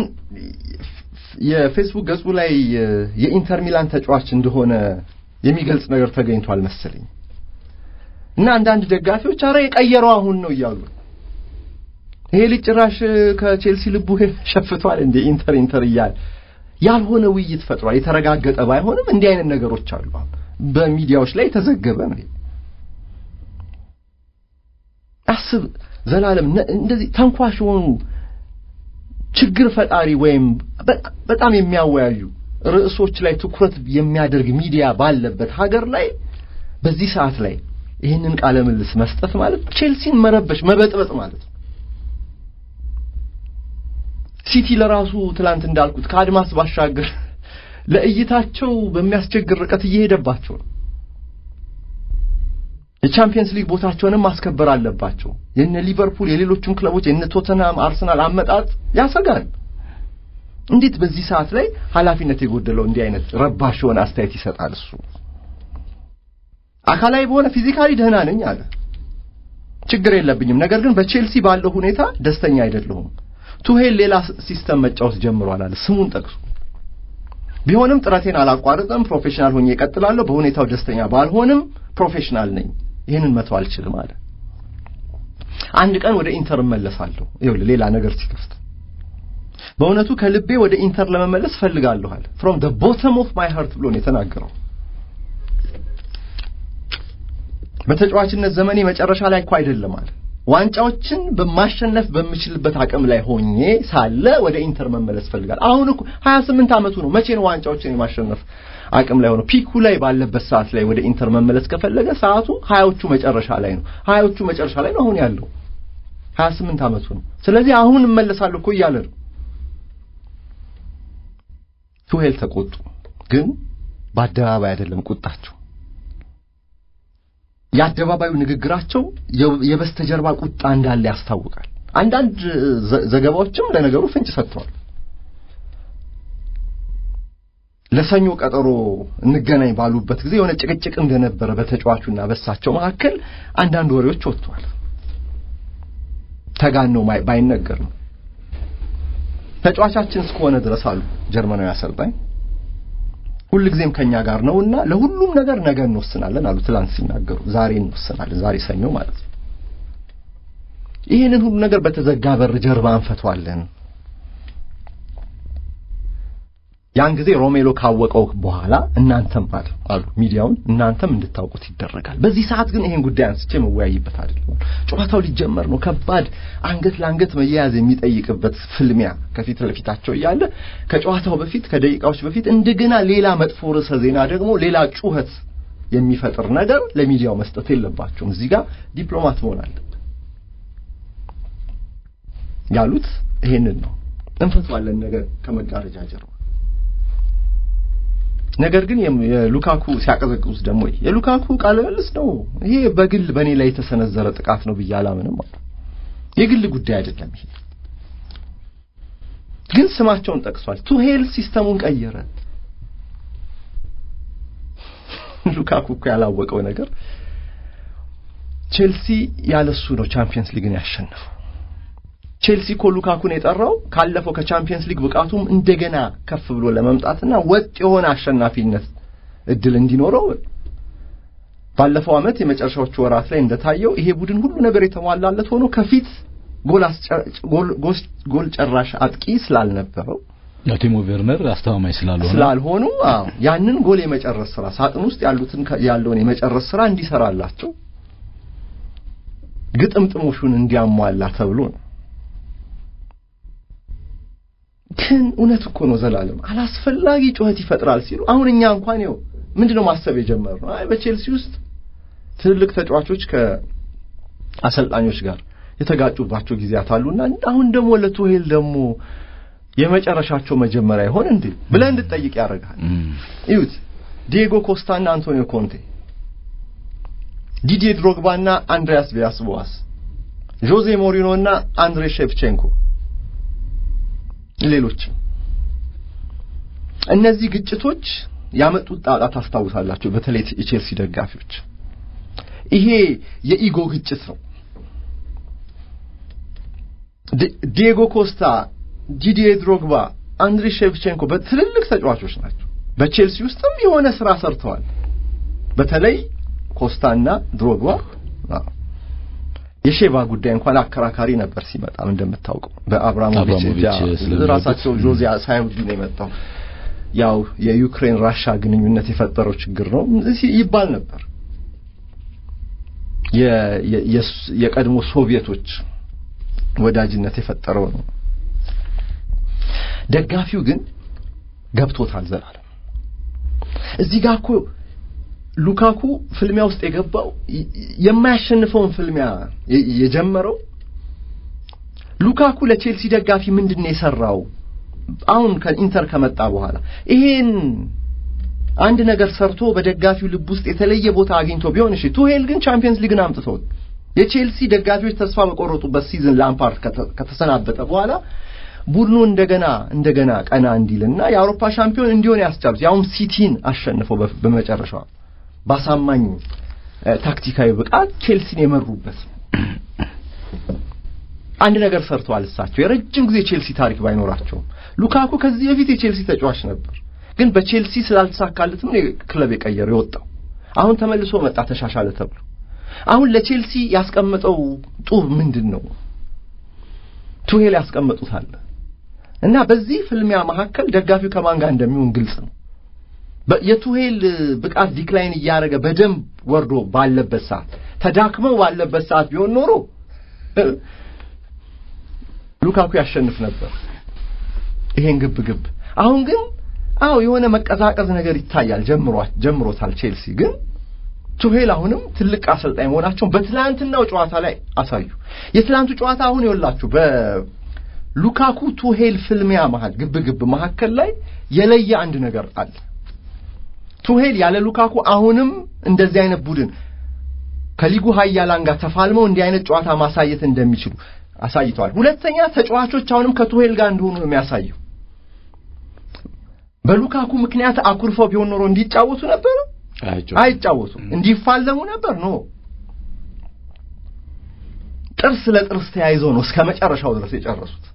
የፌስቡክ ገጹ ላይ የኢንተር ሚላን ተጫዋች እንደሆነ የሚገልጽ ነገር ተገኝቷል መሰለኝ እና አንዳንድ ደጋፊዎች አረ የቀየረው አሁን ነው እያሉ ይሄ ልጅ ጭራሽ ከቼልሲ ልቡ ሸፍቷል እንደ ኢንተር ኢንተር እያለ ያልሆነ ውይይት ፈጥሯል። የተረጋገጠ ባይሆንም እንዲህ አይነት ነገሮች አሉ። በሚዲያዎች ላይ የተዘገበ ነው። አስብ ዘላለም እንደዚህ ተንኳሽ የሆኑ ችግር ፈጣሪ ወይም በጣም የሚያወያዩ ርዕሶች ላይ ትኩረት የሚያደርግ ሚዲያ ባለበት ሀገር ላይ በዚህ ሰዓት ላይ ይህንን ቃለ ምልልስ መስጠት ማለት ቼልሲን መረበሽ መበጥበጥ ማለት ነው። ሲቲ ለራሱ ትላንት እንዳልኩት ከአድማስ ባሻገር ለእይታቸው በሚያስቸግር ርቀት እየሄደባቸው ነው። የቻምፒየንስ ሊግ ቦታቸውንም ማስከበር አለባቸው። የነ ሊቨርፑል፣ የሌሎቹም ክለቦች የነ ቶተንሃም፣ አርሰናል አመጣጥ ያሰጋል። እንዴት በዚህ ሰዓት ላይ ኃላፊነት የጎደለው እንዲህ አይነት ረባሽ የሆነ አስተያየት ይሰጣል? እሱ አካላዊ በሆነ ፊዚካሊ ደህና ነኝ አለ። ችግር የለብኝም። ነገር ግን በቼልሲ ባለው ሁኔታ ደስተኛ አይደለሁም። ቱሄል ሌላ ሲስተም መጫወት ጀምሯል አለ ስሙን ጠቅሶ። ቢሆንም ጥረቴን አላቋርጥም፣ ፕሮፌሽናል ሆኜ እቀጥላለሁ። በሁኔታው ደስተኛ ባልሆንም ፕሮፌሽናል ነኝ፣ ይህንን መተው አልችልም አለ። አንድ ቀን ወደ ኢንተር እመለሳለሁ። ይኸውልህ ሌላ ነገር ሲከፍት በእውነቱ ከልቤ ወደ ኢንተር ለመመለስ ፈልጋለሁ አለ። ፍሮም ዘ ቦተም ኦፍ ማይ ሃርት ብሎ ነው የተናገረው። በተጫዋችነት ዘመኔ መጨረሻ ላይ እኮ አይደለም አለ ዋንጫዎችን በማሸነፍ በምችልበት አቅም ላይ ሆኜ ሳለ ወደ ኢንተር መመለስ ፈልጋለሁ። አሁን እኮ 28 ዓመቱ ነው። መቼ ነው ዋንጫዎችን የማሸነፍ አቅም ላይ ሆኖ ፒኩ ላይ ባለበት ሰዓት ላይ ወደ ኢንተር መመለስ ከፈለገ ሰዓቱ ሀያዎቹ መጨረሻ ላይ ነው። ሀያዎቹ መጨረሻ ላይ ነው አሁን ያለው 28 ዓመቱ ነው። ስለዚህ አሁን እመለሳለሁ እኮ እያለ ነው። ቱሄል ተቆጡ፣ ግን በአደባባይ አይደለም ቁጣቸው የአደባባዩ ንግግራቸው የበስተጀርባ ቁጣ እንዳለ ያስታውቃል። አንዳንድ ዘገባዎችም ለነገሩ ፍንጭ ሰጥተዋል። ለሰኞ ቀጠሮ እንገናኝ ባሉበት ጊዜ የሆነ ጭቅጭቅ እንደነበረ በተጫዋቹና በሳቸው መካከል አንዳንድ ወሬዎች ወጥተዋል። ተጋነው ባይነገርም ተጫዋቻችን እስከሆነ ድረስ አሉ ጀርመናዊ አሰልጣኝ ሁልጊዜም ከኛ ጋር ነውና ለሁሉም ነገር ነገ እንወስናለን አሉ። ትላንት ሲናገሩ ዛሬ እንወስናለን፣ ዛሬ ሰኞ ማለት ነው። ይህንን ሁሉ ነገር በተዘጋ በር ጀርባ እንፈቷለን። ያን ጊዜ ሮሜሎ ካወቀው በኋላ እናንተም አሉ አሉ ሚዲያውን እናንተም እንድታውቁት ይደረጋል። በዚህ ሰዓት ግን ይሄን ጉዳይ አንስቼ መወያይበት አይደለም። ጨዋታው ሊጀመር ነው። ከባድ አንገት ለአንገት መያያዝ የሚጠይቅበት ፍልሚያ ከፊት ለፊታቸው እያለ ከጨዋታው በፊት ከደቂቃዎች በፊት እንደገና ሌላ መጥፎ ርዕሰ ዜና ደግሞ ሌላ ጩኸት የሚፈጥር ነገር ለሚዲያው መስጠት የለባቸውም። እዚህ ጋር ዲፕሎማት መሆን አለበት ያሉት ይሄንን ነው። እንፈቷለን ነገር ከመጋረጃ ጀርባ ነገር ግን የሉካኩ ሲያቀዘቅዙት ደግሞ የሉካኩ ቃለ መልስ ነው። ይሄ በግል በእኔ ላይ የተሰነዘረ ጥቃት ነው ብዬ አላምንም አሉ። የግል ጉዳይ አይደለም። ይሄ ግን ስማቸውን ጠቅሷል። ቱሄል ሲስተሙን ቀየረ። ሉካኩ እኮ ያላወቀው ነገር ቼልሲ ያለሱ ነው ቻምፒየንስ ሊግን ያሸነፈው። ቼልሲ እኮ ሉካኩን የጠራው ካለፈው ከቻምፒየንስ ሊግ ብቃቱም እንደገና ከፍ ብሎ ለመምጣትና ወጥ የሆነ አሸናፊነት እድል እንዲኖረው ባለፈው ዓመት የመጨረሻዎቹ ወራት ላይ እንደታየው ይሄ ቡድን ሁሉ ነገር የተሟላለት ሆኖ ከፊት ጎል ጨራሽ አጥቂ ስላልነበረው ቲሞ ቬርነር አስተማማኝ ስላልሆነ ስላልሆኑ አዎ ያንን ጎል የመጨረስ ስራ ሳጥን ውስጥ ያሉትን ያለውን የመጨረስ ስራ እንዲሰራላቸው ግጥምጥሞሹን እንዲያሟላ ተብሎ ነው። ግን እውነት እኮ ነው ዘላለም አላስፈላጊ ጩኸት ይፈጥራል ሲሉ አሁን እኛ እንኳን ይኸው ምንድነው ማሰብ የጀመርነው አይ በቼልሲ ውስጥ ትልልቅ ተጫዋቾች ከአሰልጣኞች ጋር የተጋጩባቸው ጊዜያት አሉና አሁን ደግሞ ለቱሄል ደግሞ የመጨረሻቸው መጀመሪያ ይሆን እንዴ ብለህ እንድትጠይቅ ያደርጋል። እዩት ዲየጎ ኮስታና አንቶኒዮ ኮንቴ፣ ዲዲዬ ድሮግባና አንድሪያስ ቪላስ ቦአስ፣ ጆዜ ሞሪኖና አንድሬ ሼቭቼንኮ ሌሎችም እነዚህ ግጭቶች ያመጡት ጣጣ ታስታውሳላችሁ። በተለይ የቼልሲ ደጋፊዎች ይሄ የኢጎ ግጭት ነው። ዲየጎ ኮስታ፣ ዲዲዬ ድሮግባ፣ አንድሪ ሼቭቼንኮ በትልልቅ ተጫዋቾች ናቸው። በቼልሲ ውስጥም የሆነ ስራ ሰርተዋል። በተለይ ኮስታና ድሮግባ የሼቫ ጉዳይ እንኳን አከራካሪ ነበር ሲመጣም እንደምታውቀው በአብራሞቪች ራሳቸው ጆዜ ሳይወዱ ነው የመጣው። ያው የዩክሬን ራሻ ግንኙነት የፈጠረው ችግር ነው ይባል ነበር። የቀድሞ ሶቪየቶች ወዳጅነት የፈጠረው ነው። ደጋፊው ግን ገብቶታል ዘላለም እዚህ ጋር እኮ ሉካኩ ፍልሚያ ውስጥ የገባው የማያሸንፈውን ፍልሚያ የጀመረው ሉካኩ ለቼልሲ ደጋፊ ምንድን ነው የሰራው? አሁን ከኢንተር ከመጣ በኋላ ይሄን አንድ ነገር ሰርቶ በደጋፊው ልብ ውስጥ የተለየ ቦታ አግኝቶ ቢሆን እሺ። ቱሄል ግን ቻምፒየንስ ሊግን አምጥቶት የቼልሲ ደጋፊዎች ተስፋ በቆረጡበት ሲዝን ላምፓርድ ከተሰናበተ በኋላ ቡድኑ እንደገና እንደገና ቀና እንዲልና የአውሮፓ ሻምፒዮን እንዲሆን ያስቻሉት ያውም ሲቲን አሸንፈው በመጨረሻው ባሳማኝ ታክቲካዊ ብቃት ቼልሲን የመሩበት አንድ ነገር ሰርተዋል። እሳቸው የረጅም ጊዜ ቼልሲ ታሪክ ባይኖራቸውም ሉካኩ ከዚህ በፊት የቼልሲ ተጫዋች ነበር፣ ግን በቼልሲ ስላልተሳካለት ነው ክለብ የቀየረው የወጣው። አሁን ተመልሶ መጣ ተሻሻለ ተብሎ። አሁን ለቼልሲ ያስቀመጠው ጡብ ምንድን ነው? ቱሄል ያስቀመጡት አለ እና በዚህ ፍልሚያ መካከል ደጋፊው ከማን ጋር እንደሚሆን ግልጽ ነው። የቱሄል ብቃት ዲክላይን እያደረገ በደንብ ወርዶ ባለበት ሰዓት ተዳክመው ባለበት ሰዓት ቢሆን ኖሮ ሉካኩ ያሸንፍ ነበር ይሄን ግብ ግብ። አሁን ግን አዎ የሆነ መቀዛቀዝ ነገር ይታያል። ጀምሯት ጀምሮታል ቼልሲ ግን ቱሄል አሁንም ትልቅ አሰልጣኝ መሆናቸውን በትላንትናው ጨዋታ ላይ አሳዩ። የትላንቱ ጨዋታ አሁን ይኸውላችሁ በሉካኩ ቱሄል ፍልሚያ መሃል ግብ ግብ መካከል ላይ የለየ አንድ ነገር አለ። ቱሄል ያለ ሉካኩ አሁንም እንደዚህ አይነት ቡድን ከሊጉ ኃያላን ጋር ተፋልመው እንዲህ አይነት ጨዋታ ማሳየት እንደሚችሉ አሳይተዋል። ሁለተኛ ተጫዋቾች አሁንም ከቱሄል ጋር እንደሆኑ ነው የሚያሳየው። በሉካኩ ምክንያት አኩርፈው ቢሆን ኖሮ እንዲጫወቱ ነበር አይጫወቱም። እንዲፋለሙ ነበር ኖ ጥርስ ለጥርስ ተያይዘው ነው እስከ መጨረሻው ድረስ የጨረሱት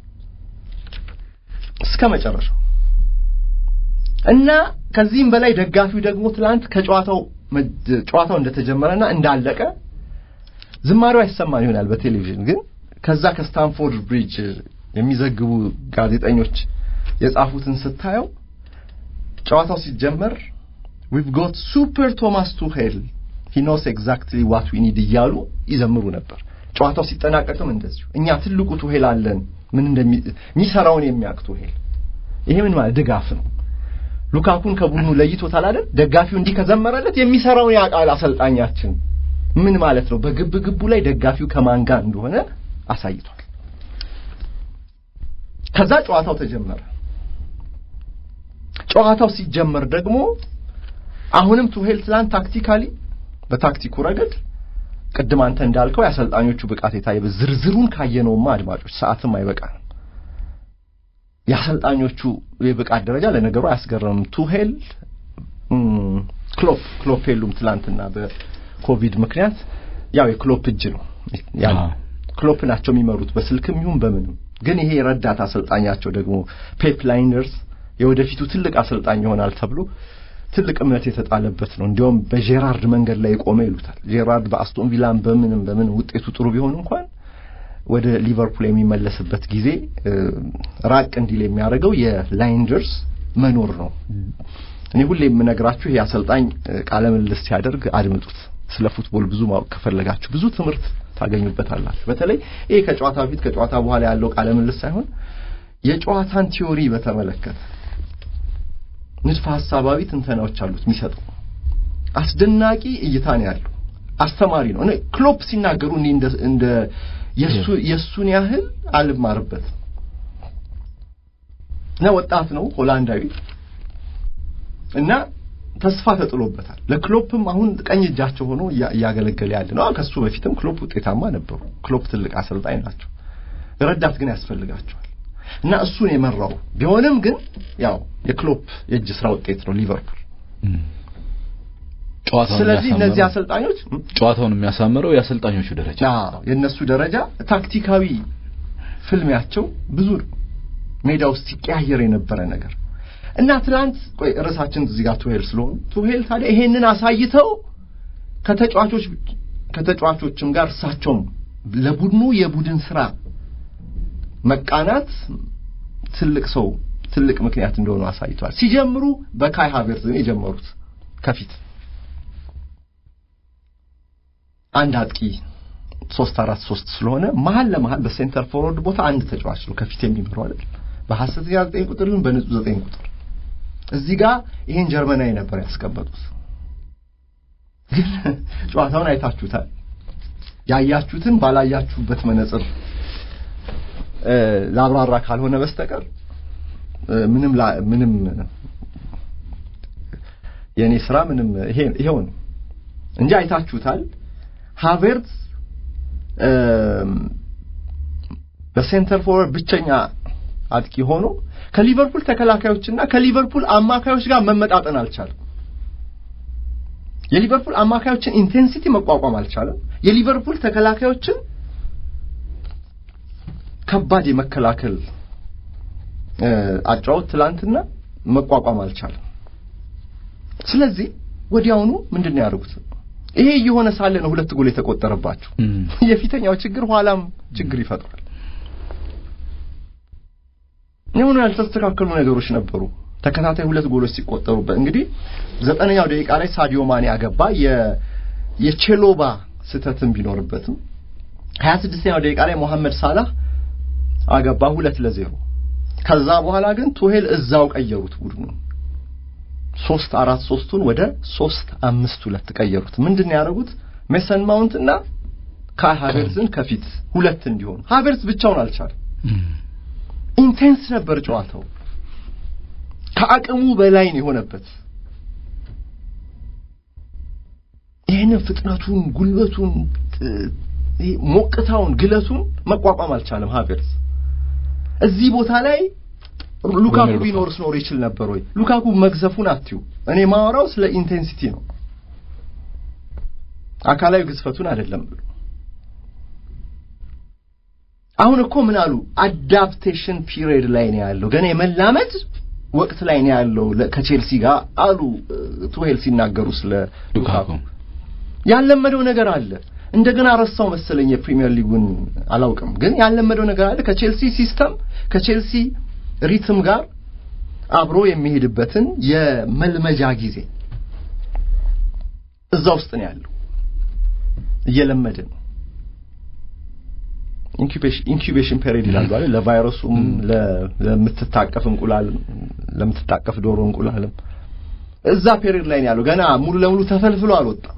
እስከ መጨረሻው እና ከዚህም በላይ ደጋፊው ደግሞ ትላንት ከጨዋታው ጨዋታው እንደተጀመረና እንዳለቀ ዝማሬው አይሰማን ይሆናል በቴሌቪዥን ግን ከዛ ከስታንፎርድ ብሪጅ የሚዘግቡ ጋዜጠኞች የጻፉትን ስታየው ጨዋታው ሲጀመር ዊቭ ጎት ሱፐር ቶማስ ቱሄል ሂ ኖስ ኤግዛክትሊ ዋት ዊ ኒድ እያሉ ይዘምሩ ነበር። ጨዋታው ሲጠናቀቅም እንደዚሁ እኛ ትልቁ ቱሄል አለን፣ ምን እንደሚሰራውን የሚያውቅ ቱሄል። ይሄ ምን ማለት ድጋፍ ነው። ሉካኩን ከቡድኑ ለይቶታል አይደል? ደጋፊው እንዲህ ከዘመረለት የሚሰራውን ያውቃል አሰልጣኛችን። ምን ማለት ነው? በግብ ግቡ ላይ ደጋፊው ከማን ጋር እንደሆነ አሳይቷል። ከዛ ጨዋታው ተጀመረ። ጨዋታው ሲጀመር ደግሞ አሁንም ቱሄል ትላንት ታክቲካሊ በታክቲኩ ረገድ ቅድም አንተ እንዳልከው የአሰልጣኞቹ ብቃት የታየ ዝርዝሩን ካየነውማ አድማጮች ሰዓትም አይበቃንም። የአሰልጣኞቹ የብቃት ደረጃ ለነገሩ አያስገርምም። ቱሄል ክሎፕ ክሎፕ የሉም ትላንትና በኮቪድ ምክንያት ያው የክሎፕ እጅ ነው ያው ክሎፕ ናቸው የሚመሩት በስልክም ይሁን በምንም። ግን ይሄ ረዳት አሰልጣኛቸው ደግሞ ፔፕ ላይንደርስ የወደፊቱ ትልቅ አሰልጣኝ ይሆናል ተብሎ ትልቅ እምነት የተጣለበት ነው። እንዲያውም በጄራርድ መንገድ ላይ የቆመ ይሉታል። ጄራርድ በአስቶን ቪላን በምንም በምን ውጤቱ ጥሩ ቢሆን እንኳን ወደ ሊቨርፑል የሚመለስበት ጊዜ ራቅ እንዲል የሚያደርገው የላይንደርስ መኖር ነው። እኔ ሁሌ የምነግራችሁ ይሄ አሰልጣኝ ቃለ ምልልስ ሲያደርግ አድምጡት። ስለ ፉትቦል ብዙ ማወቅ ከፈለጋችሁ ብዙ ትምህርት ታገኙበታላችሁ። በተለይ ይሄ ከጨዋታ በፊት ከጨዋታ በኋላ ያለው ቃለ ምልልስ ሳይሆን የጨዋታን ቲዮሪ በተመለከተ ንድፈ ሐሳባዊ ትንተናዎች አሉት የሚሰጠው አስደናቂ እይታ ነው ያለው። አስተማሪ ነው። እኔ ክሎፕ ሲናገሩ እኔ እንደ እንደ የሱ የሱን ያህል አልማርበት እና ወጣት ነው ሆላንዳዊ እና ተስፋ ተጥሎበታል። ለክሎፕም አሁን ቀኝ እጃቸው ሆኖ እያገለገለ ያለ ነው። ከሱ በፊትም ክሎፕ ውጤታማ ነበሩ። ክሎፕ ትልቅ አሰልጣኝ ናቸው። ረዳት ግን ያስፈልጋቸዋል እና እሱን የመራው ቢሆንም ግን ያው የክሎፕ የእጅ ስራ ውጤት ነው ሊቨርፑል። ስለዚህ እነዚህ አሰልጣኞች ጨዋታውን የሚያሳምረው የአሰልጣኞቹ ደረጃ አዎ፣ የእነሱ ደረጃ ታክቲካዊ ፍልሚያቸው ብዙ ሜዳ ውስጥ ሲቀያየር የነበረ ነገር እና ትላንት ቆይ ርዕሳችን እዚህ ጋር ቱሄል ስለሆኑ ቱሄል ታዲያ ይሄንን አሳይተው ከተጫዋቾች ከተጫዋቾችም ጋር እሳቸውም ለቡድኑ የቡድን ስራ መቃናት ትልቅ ሰው ትልቅ ምክንያት እንደሆኑ አሳይተዋል። ሲጀምሩ በካይ ሃቨርትዝ ነው የጀመሩት ከፊት አንድ አጥቂ ሶስት አራት ሶስት ስለሆነ መሀል ለመሀል በሴንተር ፎርወርድ ቦታ አንድ ተጫዋች ነው ከፊት የሚመራው አይደል? በሐሰተኛ ዘጠኝ ቁጥር ይሁን በንጹህ ዘጠኝ ቁጥር እዚህ ጋር ይሄን ጀርመናዊ ነበር ያስቀመጡት። ግን ጨዋታውን አይታችሁታል። ያያችሁትን ባላያችሁበት መነጽር ላብራራ ካልሆነ በስተቀር ምንም ምንም የኔ ስራ ምንም ይሄ ይሄው ነው እንጂ አይታችሁታል። ሃቨርትዝ በሴንተር ፎርወርድ ብቸኛ አጥቂ ሆኖ ከሊቨርፑል ተከላካዮችና ከሊቨርፑል አማካዮች ጋር መመጣጠን አልቻለም። የሊቨርፑል አማካዮችን ኢንቴንሲቲ መቋቋም አልቻለም። የሊቨርፑል ተከላካዮችን ከባድ የመከላከል አጫወት ትላንትና መቋቋም አልቻለም። ስለዚህ ወዲያውኑ ምንድን ነው ያደርጉት? ይሄ እየሆነ ሳለ ነው ሁለት ጎል የተቆጠረባቸው። የፊተኛው ችግር ኋላም ችግር ይፈጥራል። የሆኑ ያልተስተካከሉ ነገሮች ነበሩ። ተከታታይ ሁለት ጎሎች ሲቆጠሩበት እንግዲህ ዘጠነኛው ደቂቃ ላይ ሳዲዮ ማኔ አገባ። የቼሎባ ስህተትም ቢኖርበትም ሀያ ስድስተኛው ደቂቃ ላይ ሞሐመድ ሳላህ አገባ ሁለት ለዜሮ። ከዛ በኋላ ግን ቱሄል እዛው ቀየሩት ቡድኑ ሶስት አራት ሶስቱን ወደ ሶስት አምስት ሁለት ቀየሩት። ምንድን ነው ያደረጉት? ሜሰን ማውንት እና ካይ ሃቨርትዝን ከፊት ሁለት እንዲሆኑ። ሃቨርትዝ ብቻውን አልቻለም። ኢንቴንስ ነበር ጨዋታው፣ ከአቅሙ በላይ ነው የሆነበት። ይህንን ፍጥነቱን፣ ጉልበቱን፣ ሞቅታውን፣ ግለቱን መቋቋም አልቻለም ሃቨርትዝ። እዚህ ቦታ ላይ ሉካኩ ቢኖርስ ኖር ይችል ነበር ወይ? ሉካኩ መግዘፉን አትዩ። እኔ ማወራው ስለ ኢንቴንሲቲ ነው፣ አካላዊ ግዝፈቱን አይደለም ብሎ አሁን እኮ ምን አሉ? አዳፕቴሽን ፒሪየድ ላይ ነው ያለው፣ ገና የመላመድ ወቅት ላይ ነው ያለው ከቼልሲ ጋር አሉ ቱሄል ሲናገሩ ስለ ሉካኩ። ያለመደው ነገር አለ። እንደገና ረሳው መሰለኝ የፕሪሚየር ሊጉን አላውቅም፣ ግን ያለመደው ነገር አለ ከቼልሲ ሲስተም ከቼልሲ ሪትም ጋር አብሮ የሚሄድበትን የመልመጃ ጊዜ እዛ ውስጥ ነው ያለው። እየለመደ ነው። ኢንኩቤሽን ፔሪድ ይላሉ አይደል? ለቫይረሱም ለምትታቀፍ እንቁላል ለምትታቀፍ ዶሮ እንቁላልም እዛ ፔሪድ ላይ ነው ያለው። ገና ሙሉ ለሙሉ ተፈልፍሎ አልወጣም።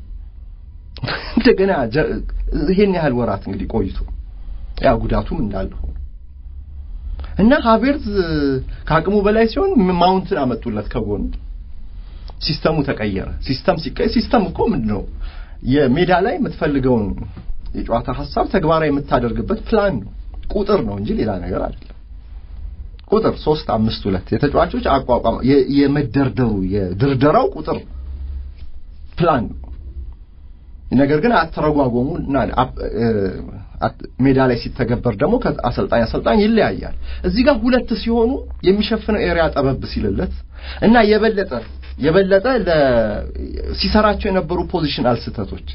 እንደገና ይሄን ያህል ወራት እንግዲህ ቆይቶ ያ ጉዳቱም እንዳለ ሆኖ እና ሃቬርዝ ከአቅሙ በላይ ሲሆን ማውንትን አመጡለት ከጎን ሲስተሙ ተቀየረ። ሲስተም ሲቀየር ሲስተም እኮ ምንድን ነው የሜዳ ላይ የምትፈልገውን የጨዋታ ሀሳብ ተግባራዊ የምታደርግበት ፕላን ነው፣ ቁጥር ነው እንጂ ሌላ ነገር አይደለም። ቁጥር ሶስት አምስት ሁለት የተጫዋቾች አቋቋም የመደርደሩ የድርደራው ቁጥር ፕላን ነው። ነገር ግን አተረጓጎሙ እና ሜዳ ላይ ሲተገበር ደግሞ ከአሰልጣኝ አሰልጣኝ ይለያያል። እዚህ ጋር ሁለት ሲሆኑ የሚሸፍነው ኤሪያ ጠበብ ሲልለት እና የበለጠ የበለጠ ሲሰራቸው የነበሩ ፖዚሽናል ስህተቶች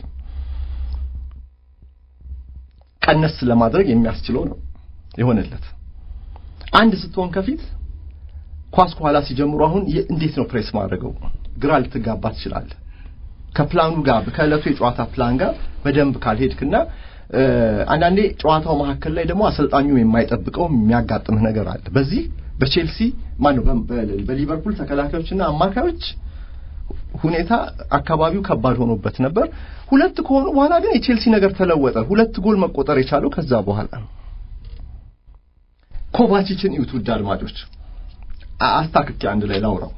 ቀነስ ለማድረግ የሚያስችለው ነው የሆነለት። አንድ ስትሆን ከፊት ኳስ ከኋላ ሲጀምሩ አሁን እንዴት ነው ፕሬስ ማድረገው? ግራ ልትጋባ ትችላለህ። ከፕላኑ ጋር ከዕለቱ የጨዋታ ፕላን ጋር በደንብ ካልሄድክና አንዳንዴ ጨዋታው መካከል ላይ ደግሞ አሰልጣኙ የማይጠብቀው የሚያጋጥምህ ነገር አለ። በዚህ በቼልሲ ማነው በሊቨርፑል ተከላካዮችና አማካዮች ሁኔታ አካባቢው ከባድ ሆኖበት ነበር። ሁለት ከሆኑ በኋላ ግን የቼልሲ ነገር ተለወጠ። ሁለት ጎል መቆጠር የቻለው ከዛ በኋላ ነው። ኮቫቺችን ይዩት ውድ አድማጮች፣ አስታክኬ አንድ ላይ ላውራው።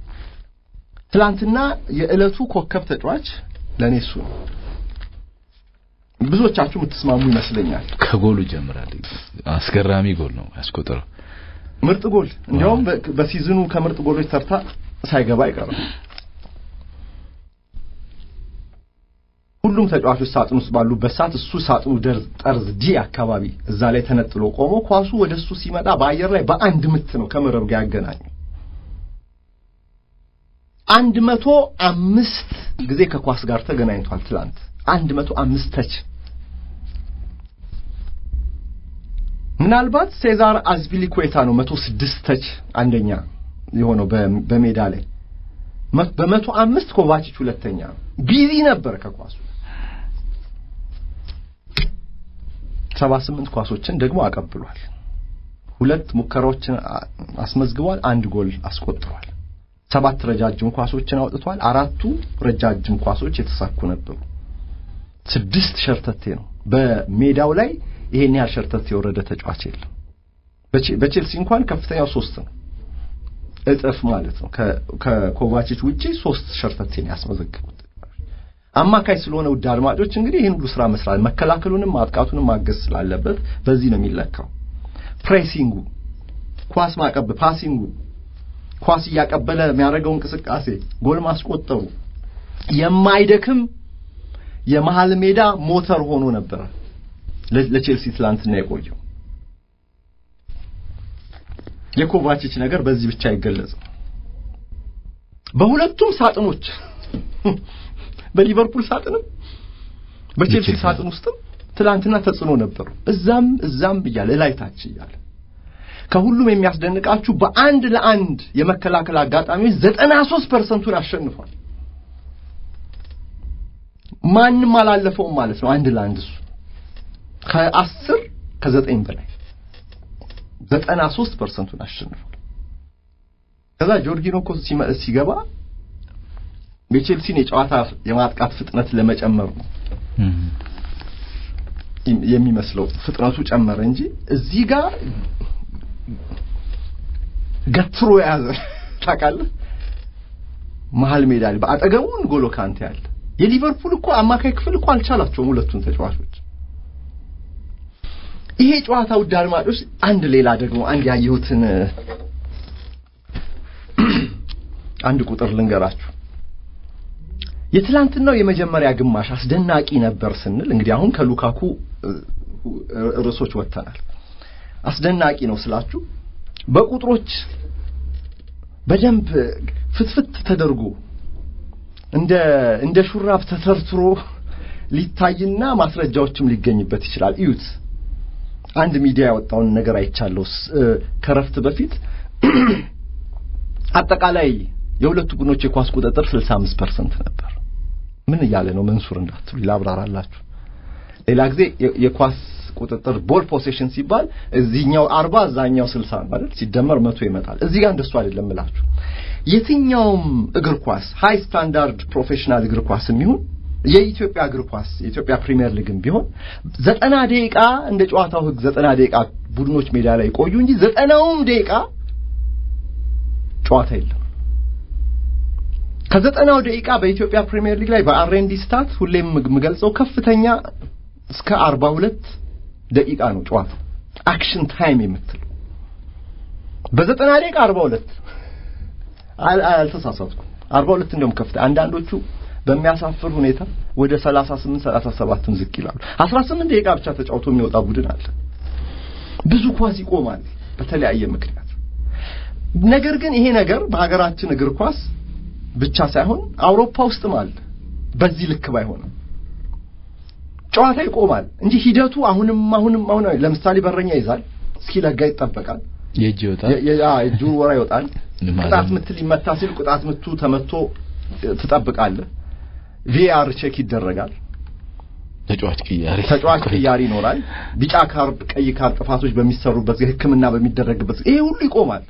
ትላንትና የዕለቱ ኮከብ ተጫዋች ለእኔ እሱ ነው። ብዙዎቻችሁ የምትስማሙ ይመስለኛል። ከጎሉ ይጀምራል። አስገራሚ ጎል ነው ያስቆጠረው። ምርጥ ጎል እንዲያውም በሲዝኑ ከምርጥ ጎሎች ተርታ ሳይገባ አይቀርም። ሁሉም ተጫዋቾች ሳጥን ውስጥ ባሉበት ሰዓት እሱ ሳጥኑ ጠርዝ ዲ አካባቢ እዛ ላይ ተነጥሎ ቆሞ ኳሱ ወደ እሱ ሲመጣ በአየር ላይ በአንድ ምት ነው ከመረብ ጋር ያገናኘው። አንድ መቶ አምስት ጊዜ ከኳስ ጋር ተገናኝቷል ትላንት አንድ መቶ አምስት ተች ምናልባት ሴዛር አዝፒሊኩዌታ ነው መቶ ስድስት ተች አንደኛ የሆነው በሜዳ ላይ በመቶ አምስት ኮቫቺች ሁለተኛ ቢዚ ነበር ከኳሱ ሰባ ስምንት ኳሶችን ደግሞ አቀብሏል ሁለት ሙከራዎችን አስመዝግቧል አንድ ጎል አስቆጥሯል ሰባት ረጃጅም ኳሶችን አውጥቷል አራቱ ረጃጅም ኳሶች የተሳኩ ነበሩ ስድስት ሸርተቴ ነው በሜዳው ላይ ይሄን ያህል ሸርተቴ የወረደ ተጫዋች የለም በቼልሲ እንኳን ከፍተኛው ሶስት ነው እጥፍ ማለት ነው ከኮቫቺች ውጪ ሶስት ሸርተቴን ያስመዘግቡት አማካይ ስለሆነ ውድ አድማጮች እንግዲህ ይህን ሁሉ ስራ መስራት መከላከሉንም ማጥቃቱንም ማገዝ ስላለበት በዚህ ነው የሚለካው ፕሬሲንጉ ኳስ ማቀብ ፓሲንጉ ኳስ እያቀበለ የሚያደርገው እንቅስቃሴ ጎል ማስቆጠሩ የማይደክም የመሃል ሜዳ ሞተር ሆኖ ነበረ ለቼልሲ ትላንትና የቆየው የኮቫቺች ነገር በዚህ ብቻ አይገለጽም። በሁለቱም ሳጥኖች በሊቨርፑል ሳጥንም በቼልሲ ሳጥን ውስጥም ትላንትና ተጽዕኖ ነበሩ። እዛም እዛም እያለ እላይ ታች እያለ ከሁሉም የሚያስደንቃችሁ በአንድ ለአንድ የመከላከል አጋጣሚዎች ዘጠና ሦስት ፐርሰንቱን አሸንፏል። ማንም አላለፈውም ማለት ነው። አንድ ለአንድ እሱ ከአስር ከዘጠኝ በላይ ዘጠና ሦስት ፐርሰንቱን አሸንፏል። ከዛ ጆርጊኖ እኮ ሲገባ የቼልሲን የጨዋታ የማጥቃት ፍጥነት ለመጨመር ነው የሚመስለው። ፍጥነቱ ጨመረ እንጂ እዚህ ጋር ገትሮ የያዘ ታውቃለህ። መሀል ሜዳ ላይ በአጠገቡ ንጎሎ ካንቴ ያለ የሊቨርፑል እኮ አማካይ ክፍል እኮ አልቻላቸውም ሁለቱን ተጫዋቾች። ይሄ ጨዋታ ውድ አድማጮች፣ አንድ ሌላ ደግሞ አንድ ያየሁትን አንድ ቁጥር ልንገራችሁ። የትላንትናው የመጀመሪያ ግማሽ አስደናቂ ነበር ስንል እንግዲህ አሁን ከሉካኩ ርዕሶች ወጥተናል። አስደናቂ ነው ስላችሁ በቁጥሮች በደንብ ፍትፍት ተደርጎ እንደ እንደ ሹራብ ተተርትሮ ሊታይና ማስረጃዎችም ሊገኝበት ይችላል። እዩት። አንድ ሚዲያ ያወጣውን ነገር አይቻለሁ ከረፍት በፊት አጠቃላይ የሁለቱ ቡድኖች የኳስ ቁጥጥር 65% ነበር። ምን እያለ ነው መንሱር እንዳትሉ ላብራራላችሁ። ሌላ ጊዜ የኳስ ቁጥጥር ቦል ፖሴሽን ሲባል እዚህኛው 40 እዛኛው 60 ነው አይደል? ሲደመር መቶ ይመጣል። እዚህ ጋር እንደሱ አይደለም እላችሁ። የትኛውም እግር ኳስ ሃይ ስታንዳርድ ፕሮፌሽናል እግር ኳስ የሚሆን የኢትዮጵያ እግር ኳስ የኢትዮጵያ ፕሪሚየር ሊግም ቢሆን ዘጠና ደቂቃ እንደ ጨዋታው ሕግ ዘጠና ደቂቃ ቡድኖች ሜዳ ላይ ቆዩ እንጂ ዘጠናውም ደቂቃ ጨዋታ የለም። ከዘጠናው ደቂቃ በኢትዮጵያ ፕሪሚየር ሊግ ላይ በአርኤንዲ ስታት ሁሌም የምገልጸው ከፍተኛ እስከ አርባ ሁለት ደቂቃ ነው ጨዋታው አክሽን ታይም የምትለው በዘጠና ደቂቃ አርባ ሁለት አልተሳሳትኩም። አርባ ሁለት እንደውም ከፍተ አንዳንዶቹ በሚያሳፍር ሁኔታ ወደ ሰላሳ ስምንት ሰላሳ ሰባትም ዝቅ ይላሉ። አስራ ስምንት ደቂቃ ብቻ ተጫውቶ የሚወጣ ቡድን አለ። ብዙ ኳስ ይቆማል በተለያየ ምክንያት። ነገር ግን ይሄ ነገር በሀገራችን እግር ኳስ ብቻ ሳይሆን አውሮፓ ውስጥም አለ። በዚህ ልክ ባይሆንም ጨዋታ ይቆማል እንጂ ሂደቱ አሁንም አሁንም አሁን ለምሳሌ በረኛ ይዛል እስኪለጋ ይጠበቃል። የእጅ ይወጣል፣ የእጁ ወራ ይወጣል። ቅጣት ምት ሊመታ ሲል ቅጣት ምቱ ተመቶ ትጠብቃለህ። ቪአር ቼክ ይደረጋል። ተጫዋች ቅያሪ ተጫዋች ቅያሪ ይኖራል። ቢጫ ካርድ፣ ቀይ ካርድ ጥፋቶች በሚሰሩበት ጊዜ ሕክምና በሚደረግበት ይሄ ሁሉ ይቆማል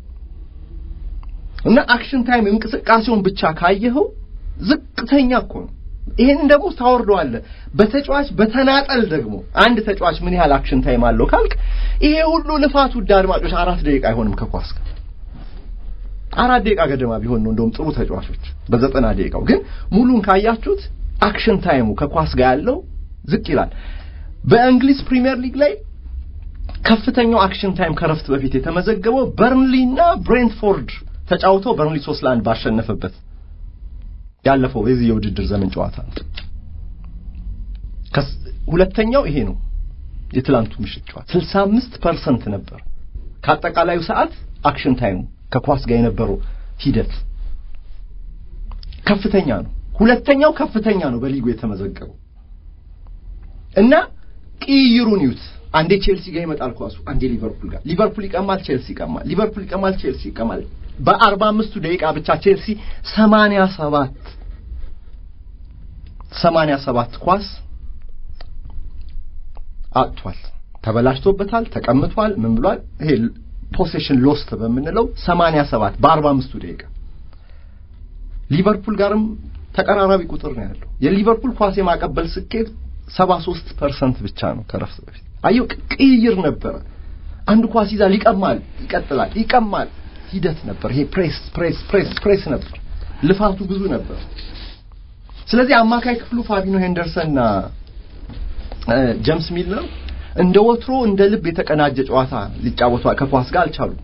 እና አክሽን ታይም እንቅስቃሴውን ብቻ ካየኸው ዝቅተኛ እኮ ነው። ይሄንን ደግሞ ታወርደዋለህ። በተጫዋች በተናጠል ደግሞ አንድ ተጫዋች ምን ያህል አክሽን ታይም አለው ካልክ ይሄ ሁሉ ልፋት ውድ አድማጮች አራት ደቂቃ አይሆንም ከኳስ ጋር አራት ደቂቃ ገደማ ቢሆን ነው እንደውም ጥሩ ተጫዋቾች በዘጠና ደቂቃው ግን ሙሉን ካያችሁት አክሽን ታይሙ ከኳስ ጋር ያለው ዝቅ ይላል። በእንግሊዝ ፕሪሚየር ሊግ ላይ ከፍተኛው አክሽን ታይም ከረፍት በፊት የተመዘገበው በርንሊ እና ብሬንትፎርድ ተጫውተው በርንሊ ሶስት ለአንድ ባሸነፈበት ያለፈው የዚህ የውድድር ዘመን ጨዋታ ነው። ሁለተኛው ይሄ ነው። የትላንቱ ምሽት ጨዋታ 65 ፐርሰንት ነበር ከአጠቃላዩ ሰዓት አክሽን ታይሙ ከኳስ ጋር የነበረው ሂደት ከፍተኛ ነው። ሁለተኛው ከፍተኛ ነው በሊጉ የተመዘገበው እና ቅይሩን ይዩት። አንዴ ቼልሲ ጋር ይመጣል ኳሱ፣ አንዴ ሊቨርፑል ጋር። ሊቨርፑል ይቀማል፣ ቼልሲ ይቀማል፣ ሊቨርፑል ይቀማል፣ ቼልሲ ይቀማል። በአርባ አምስቱ ደቂቃ ብቻ ቼልሲ ሰማንያ ሰባት ሰማንያ ሰባት ኳስ አጥቷል፣ ተበላሽቶበታል፣ ተቀምጧል፣ ምን ብሏል? ይሄ ፖሴሽን ሎስት በምንለው 87 በ45ቱ ደቂቃ ሊቨርፑል ጋርም ተቀራራቢ ቁጥር ነው ያለው። የሊቨርፑል ኳስ የማቀበል ስኬት 73% ብቻ ነው ከረፍት በፊት። አየው ቅይር ነበረ። አንድ ኳስ ይዛል፣ ይቀማል፣ ይቀጥላል፣ ይቀማል። ሂደት ነበር። ይሄ ፕሬስ ፕሬስ ፕሬስ ፕሬስ ነበር። ልፋቱ ብዙ ነበር። ስለዚህ አማካይ ክፍሉ ፋቢኖ ሄንደርሰንና ጀምስ ሚለር እንደ ወትሮ እንደ ልብ የተቀናጀ ጨዋታ ሊጫወቱ ከኳስ ጋር አልቻሉም።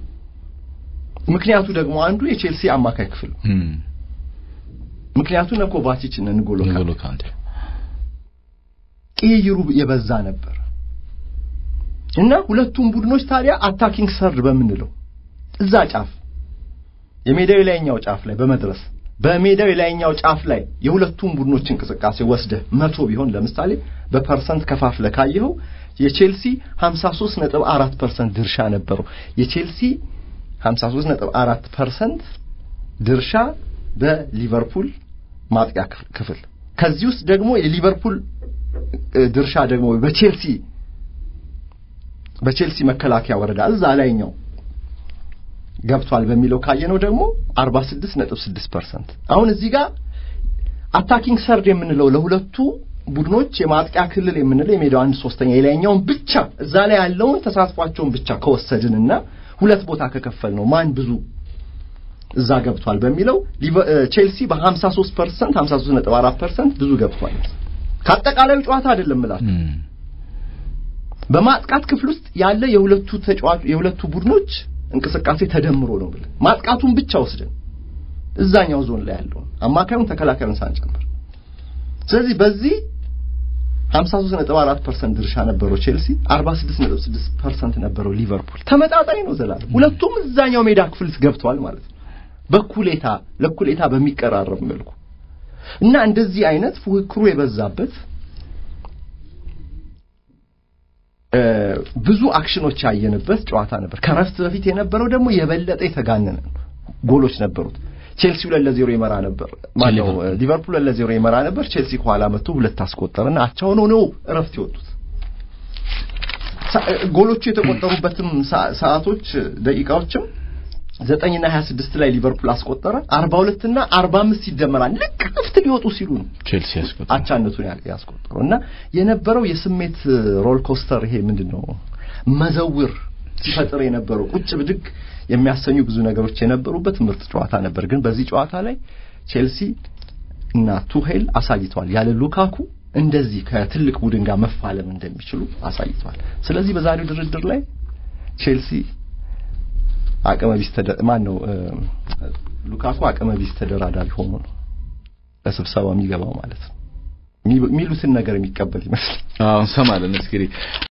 ምክንያቱ ደግሞ አንዱ የቼልሲ አማካይ ክፍል ነው። ምክንያቱ እነ ኮቫቺች እነ ንጎሎ ካንቴ ቅይሩ የበዛ ነበር እና ሁለቱም ቡድኖች ታዲያ አታኪንግ ሰርድ በምንለው እዛ ጫፍ የሜዳው የላይኛው ጫፍ ላይ በመድረስ በሜዳው የላይኛው ጫፍ ላይ የሁለቱም ቡድኖች እንቅስቃሴ ወስደህ መቶ ቢሆን ለምሳሌ በፐርሰንት ከፋፍለ ካየኸው የቼልሲ 53.4% ድርሻ ነበረው። የቼልሲ 53.4% ድርሻ በሊቨርፑል ማጥቂያ ክፍል ከዚህ ውስጥ ደግሞ የሊቨርፑል ድርሻ ደግሞ በቼልሲ በቼልሲ መከላከያ ወረዳ እዛ ላይኛው ገብቷል በሚለው ካየነው ደግሞ 46.6% አሁን እዚህ ጋር አታኪንግ ሰርድ የምንለው ለሁለቱ ቡድኖች የማጥቂያ ክልል የምንለው የሜዳው አንድ ሶስተኛ የላይኛውን ብቻ እዛ ላይ ያለውን ተሳትፏቸውን ብቻ ከወሰድንና ሁለት ቦታ ከከፈል ነው ማን ብዙ እዛ ገብቷል በሚለው ቼልሲ በ53% 53.4% ብዙ ገብቷል። ከአጠቃላዩ ጨዋታ አይደለም እላችሁ በማጥቃት ክፍል ውስጥ ያለ የሁለቱ ተጫዋች የሁለቱ ቡድኖች እንቅስቃሴ ተደምሮ ነው ብለን ማጥቃቱን ብቻ ወስደን እዛኛው ዞን ላይ ያለውን አማካዩን ተከላካዩን ሳንጨምር ስለዚህ በዚህ 53.4% ድርሻ ነበረው ቼልሲ 46.6% ነበረው ሊቨርፑል ተመጣጣኝ ነው ዘላለም ሁለቱም እዛኛው ሜዳ ክፍል ገብተዋል ማለት ነው በኩሌታ ለኩሌታ በሚቀራረብ መልኩ እና እንደዚህ አይነት ፉክክሩ የበዛበት ብዙ አክሽኖች ያየንበት ጨዋታ ነበር። ከረፍት በፊት የነበረው ደግሞ የበለጠ የተጋነነ ጎሎች ነበሩት። ቼልሲ ሁለት ለዜሮ ይመራ ነበር ማነው ሊቨርፑል ሁለት ለዜሮ ይመራ ነበር። ቼልሲ ከኋላ መጥቶ ሁለት አስቆጠረና አቻ ሆነው ነው እረፍት የወጡት። ጎሎቹ የተቆጠሩበትም ሰዓቶች ደቂቃዎችም ዘጠኝና ሀያ ስድስት ላይ ሊቨርፑል አስቆጠረ። አርባ ሁለትና አርባ አምስት ይደመራል። ልክ እረፍት ሊወጡ ሲሉ ነው ቼልሲ ያስቆጠረ አቻነቱን ያስቆጠረው እና የነበረው የስሜት ሮል ኮስተር ይሄ ምንድን ነው መዘውር ሲፈጥር የነበረው ቁጭ ብድግ የሚያሰኙ ብዙ ነገሮች የነበሩበት ምርጥ ጨዋታ ነበር። ግን በዚህ ጨዋታ ላይ ቼልሲ እና ቱሄል አሳይተዋል። ያለ ሉካኩ እንደዚህ ከትልቅ ቡድን ጋር መፋለም እንደሚችሉ አሳይተዋል። ስለዚህ በዛሬው ድርድር ላይ ቼልሲ አቅመ ቢስ ማን ነው ሉካኩ አቅመ ቢስ ተደራዳሪ ሆኖ ነው ለስብሰባው የሚገባው ማለት ነው። የሚሉትን ነገር የሚቀበል ይመስል አዎ እንሰማለን እስኪ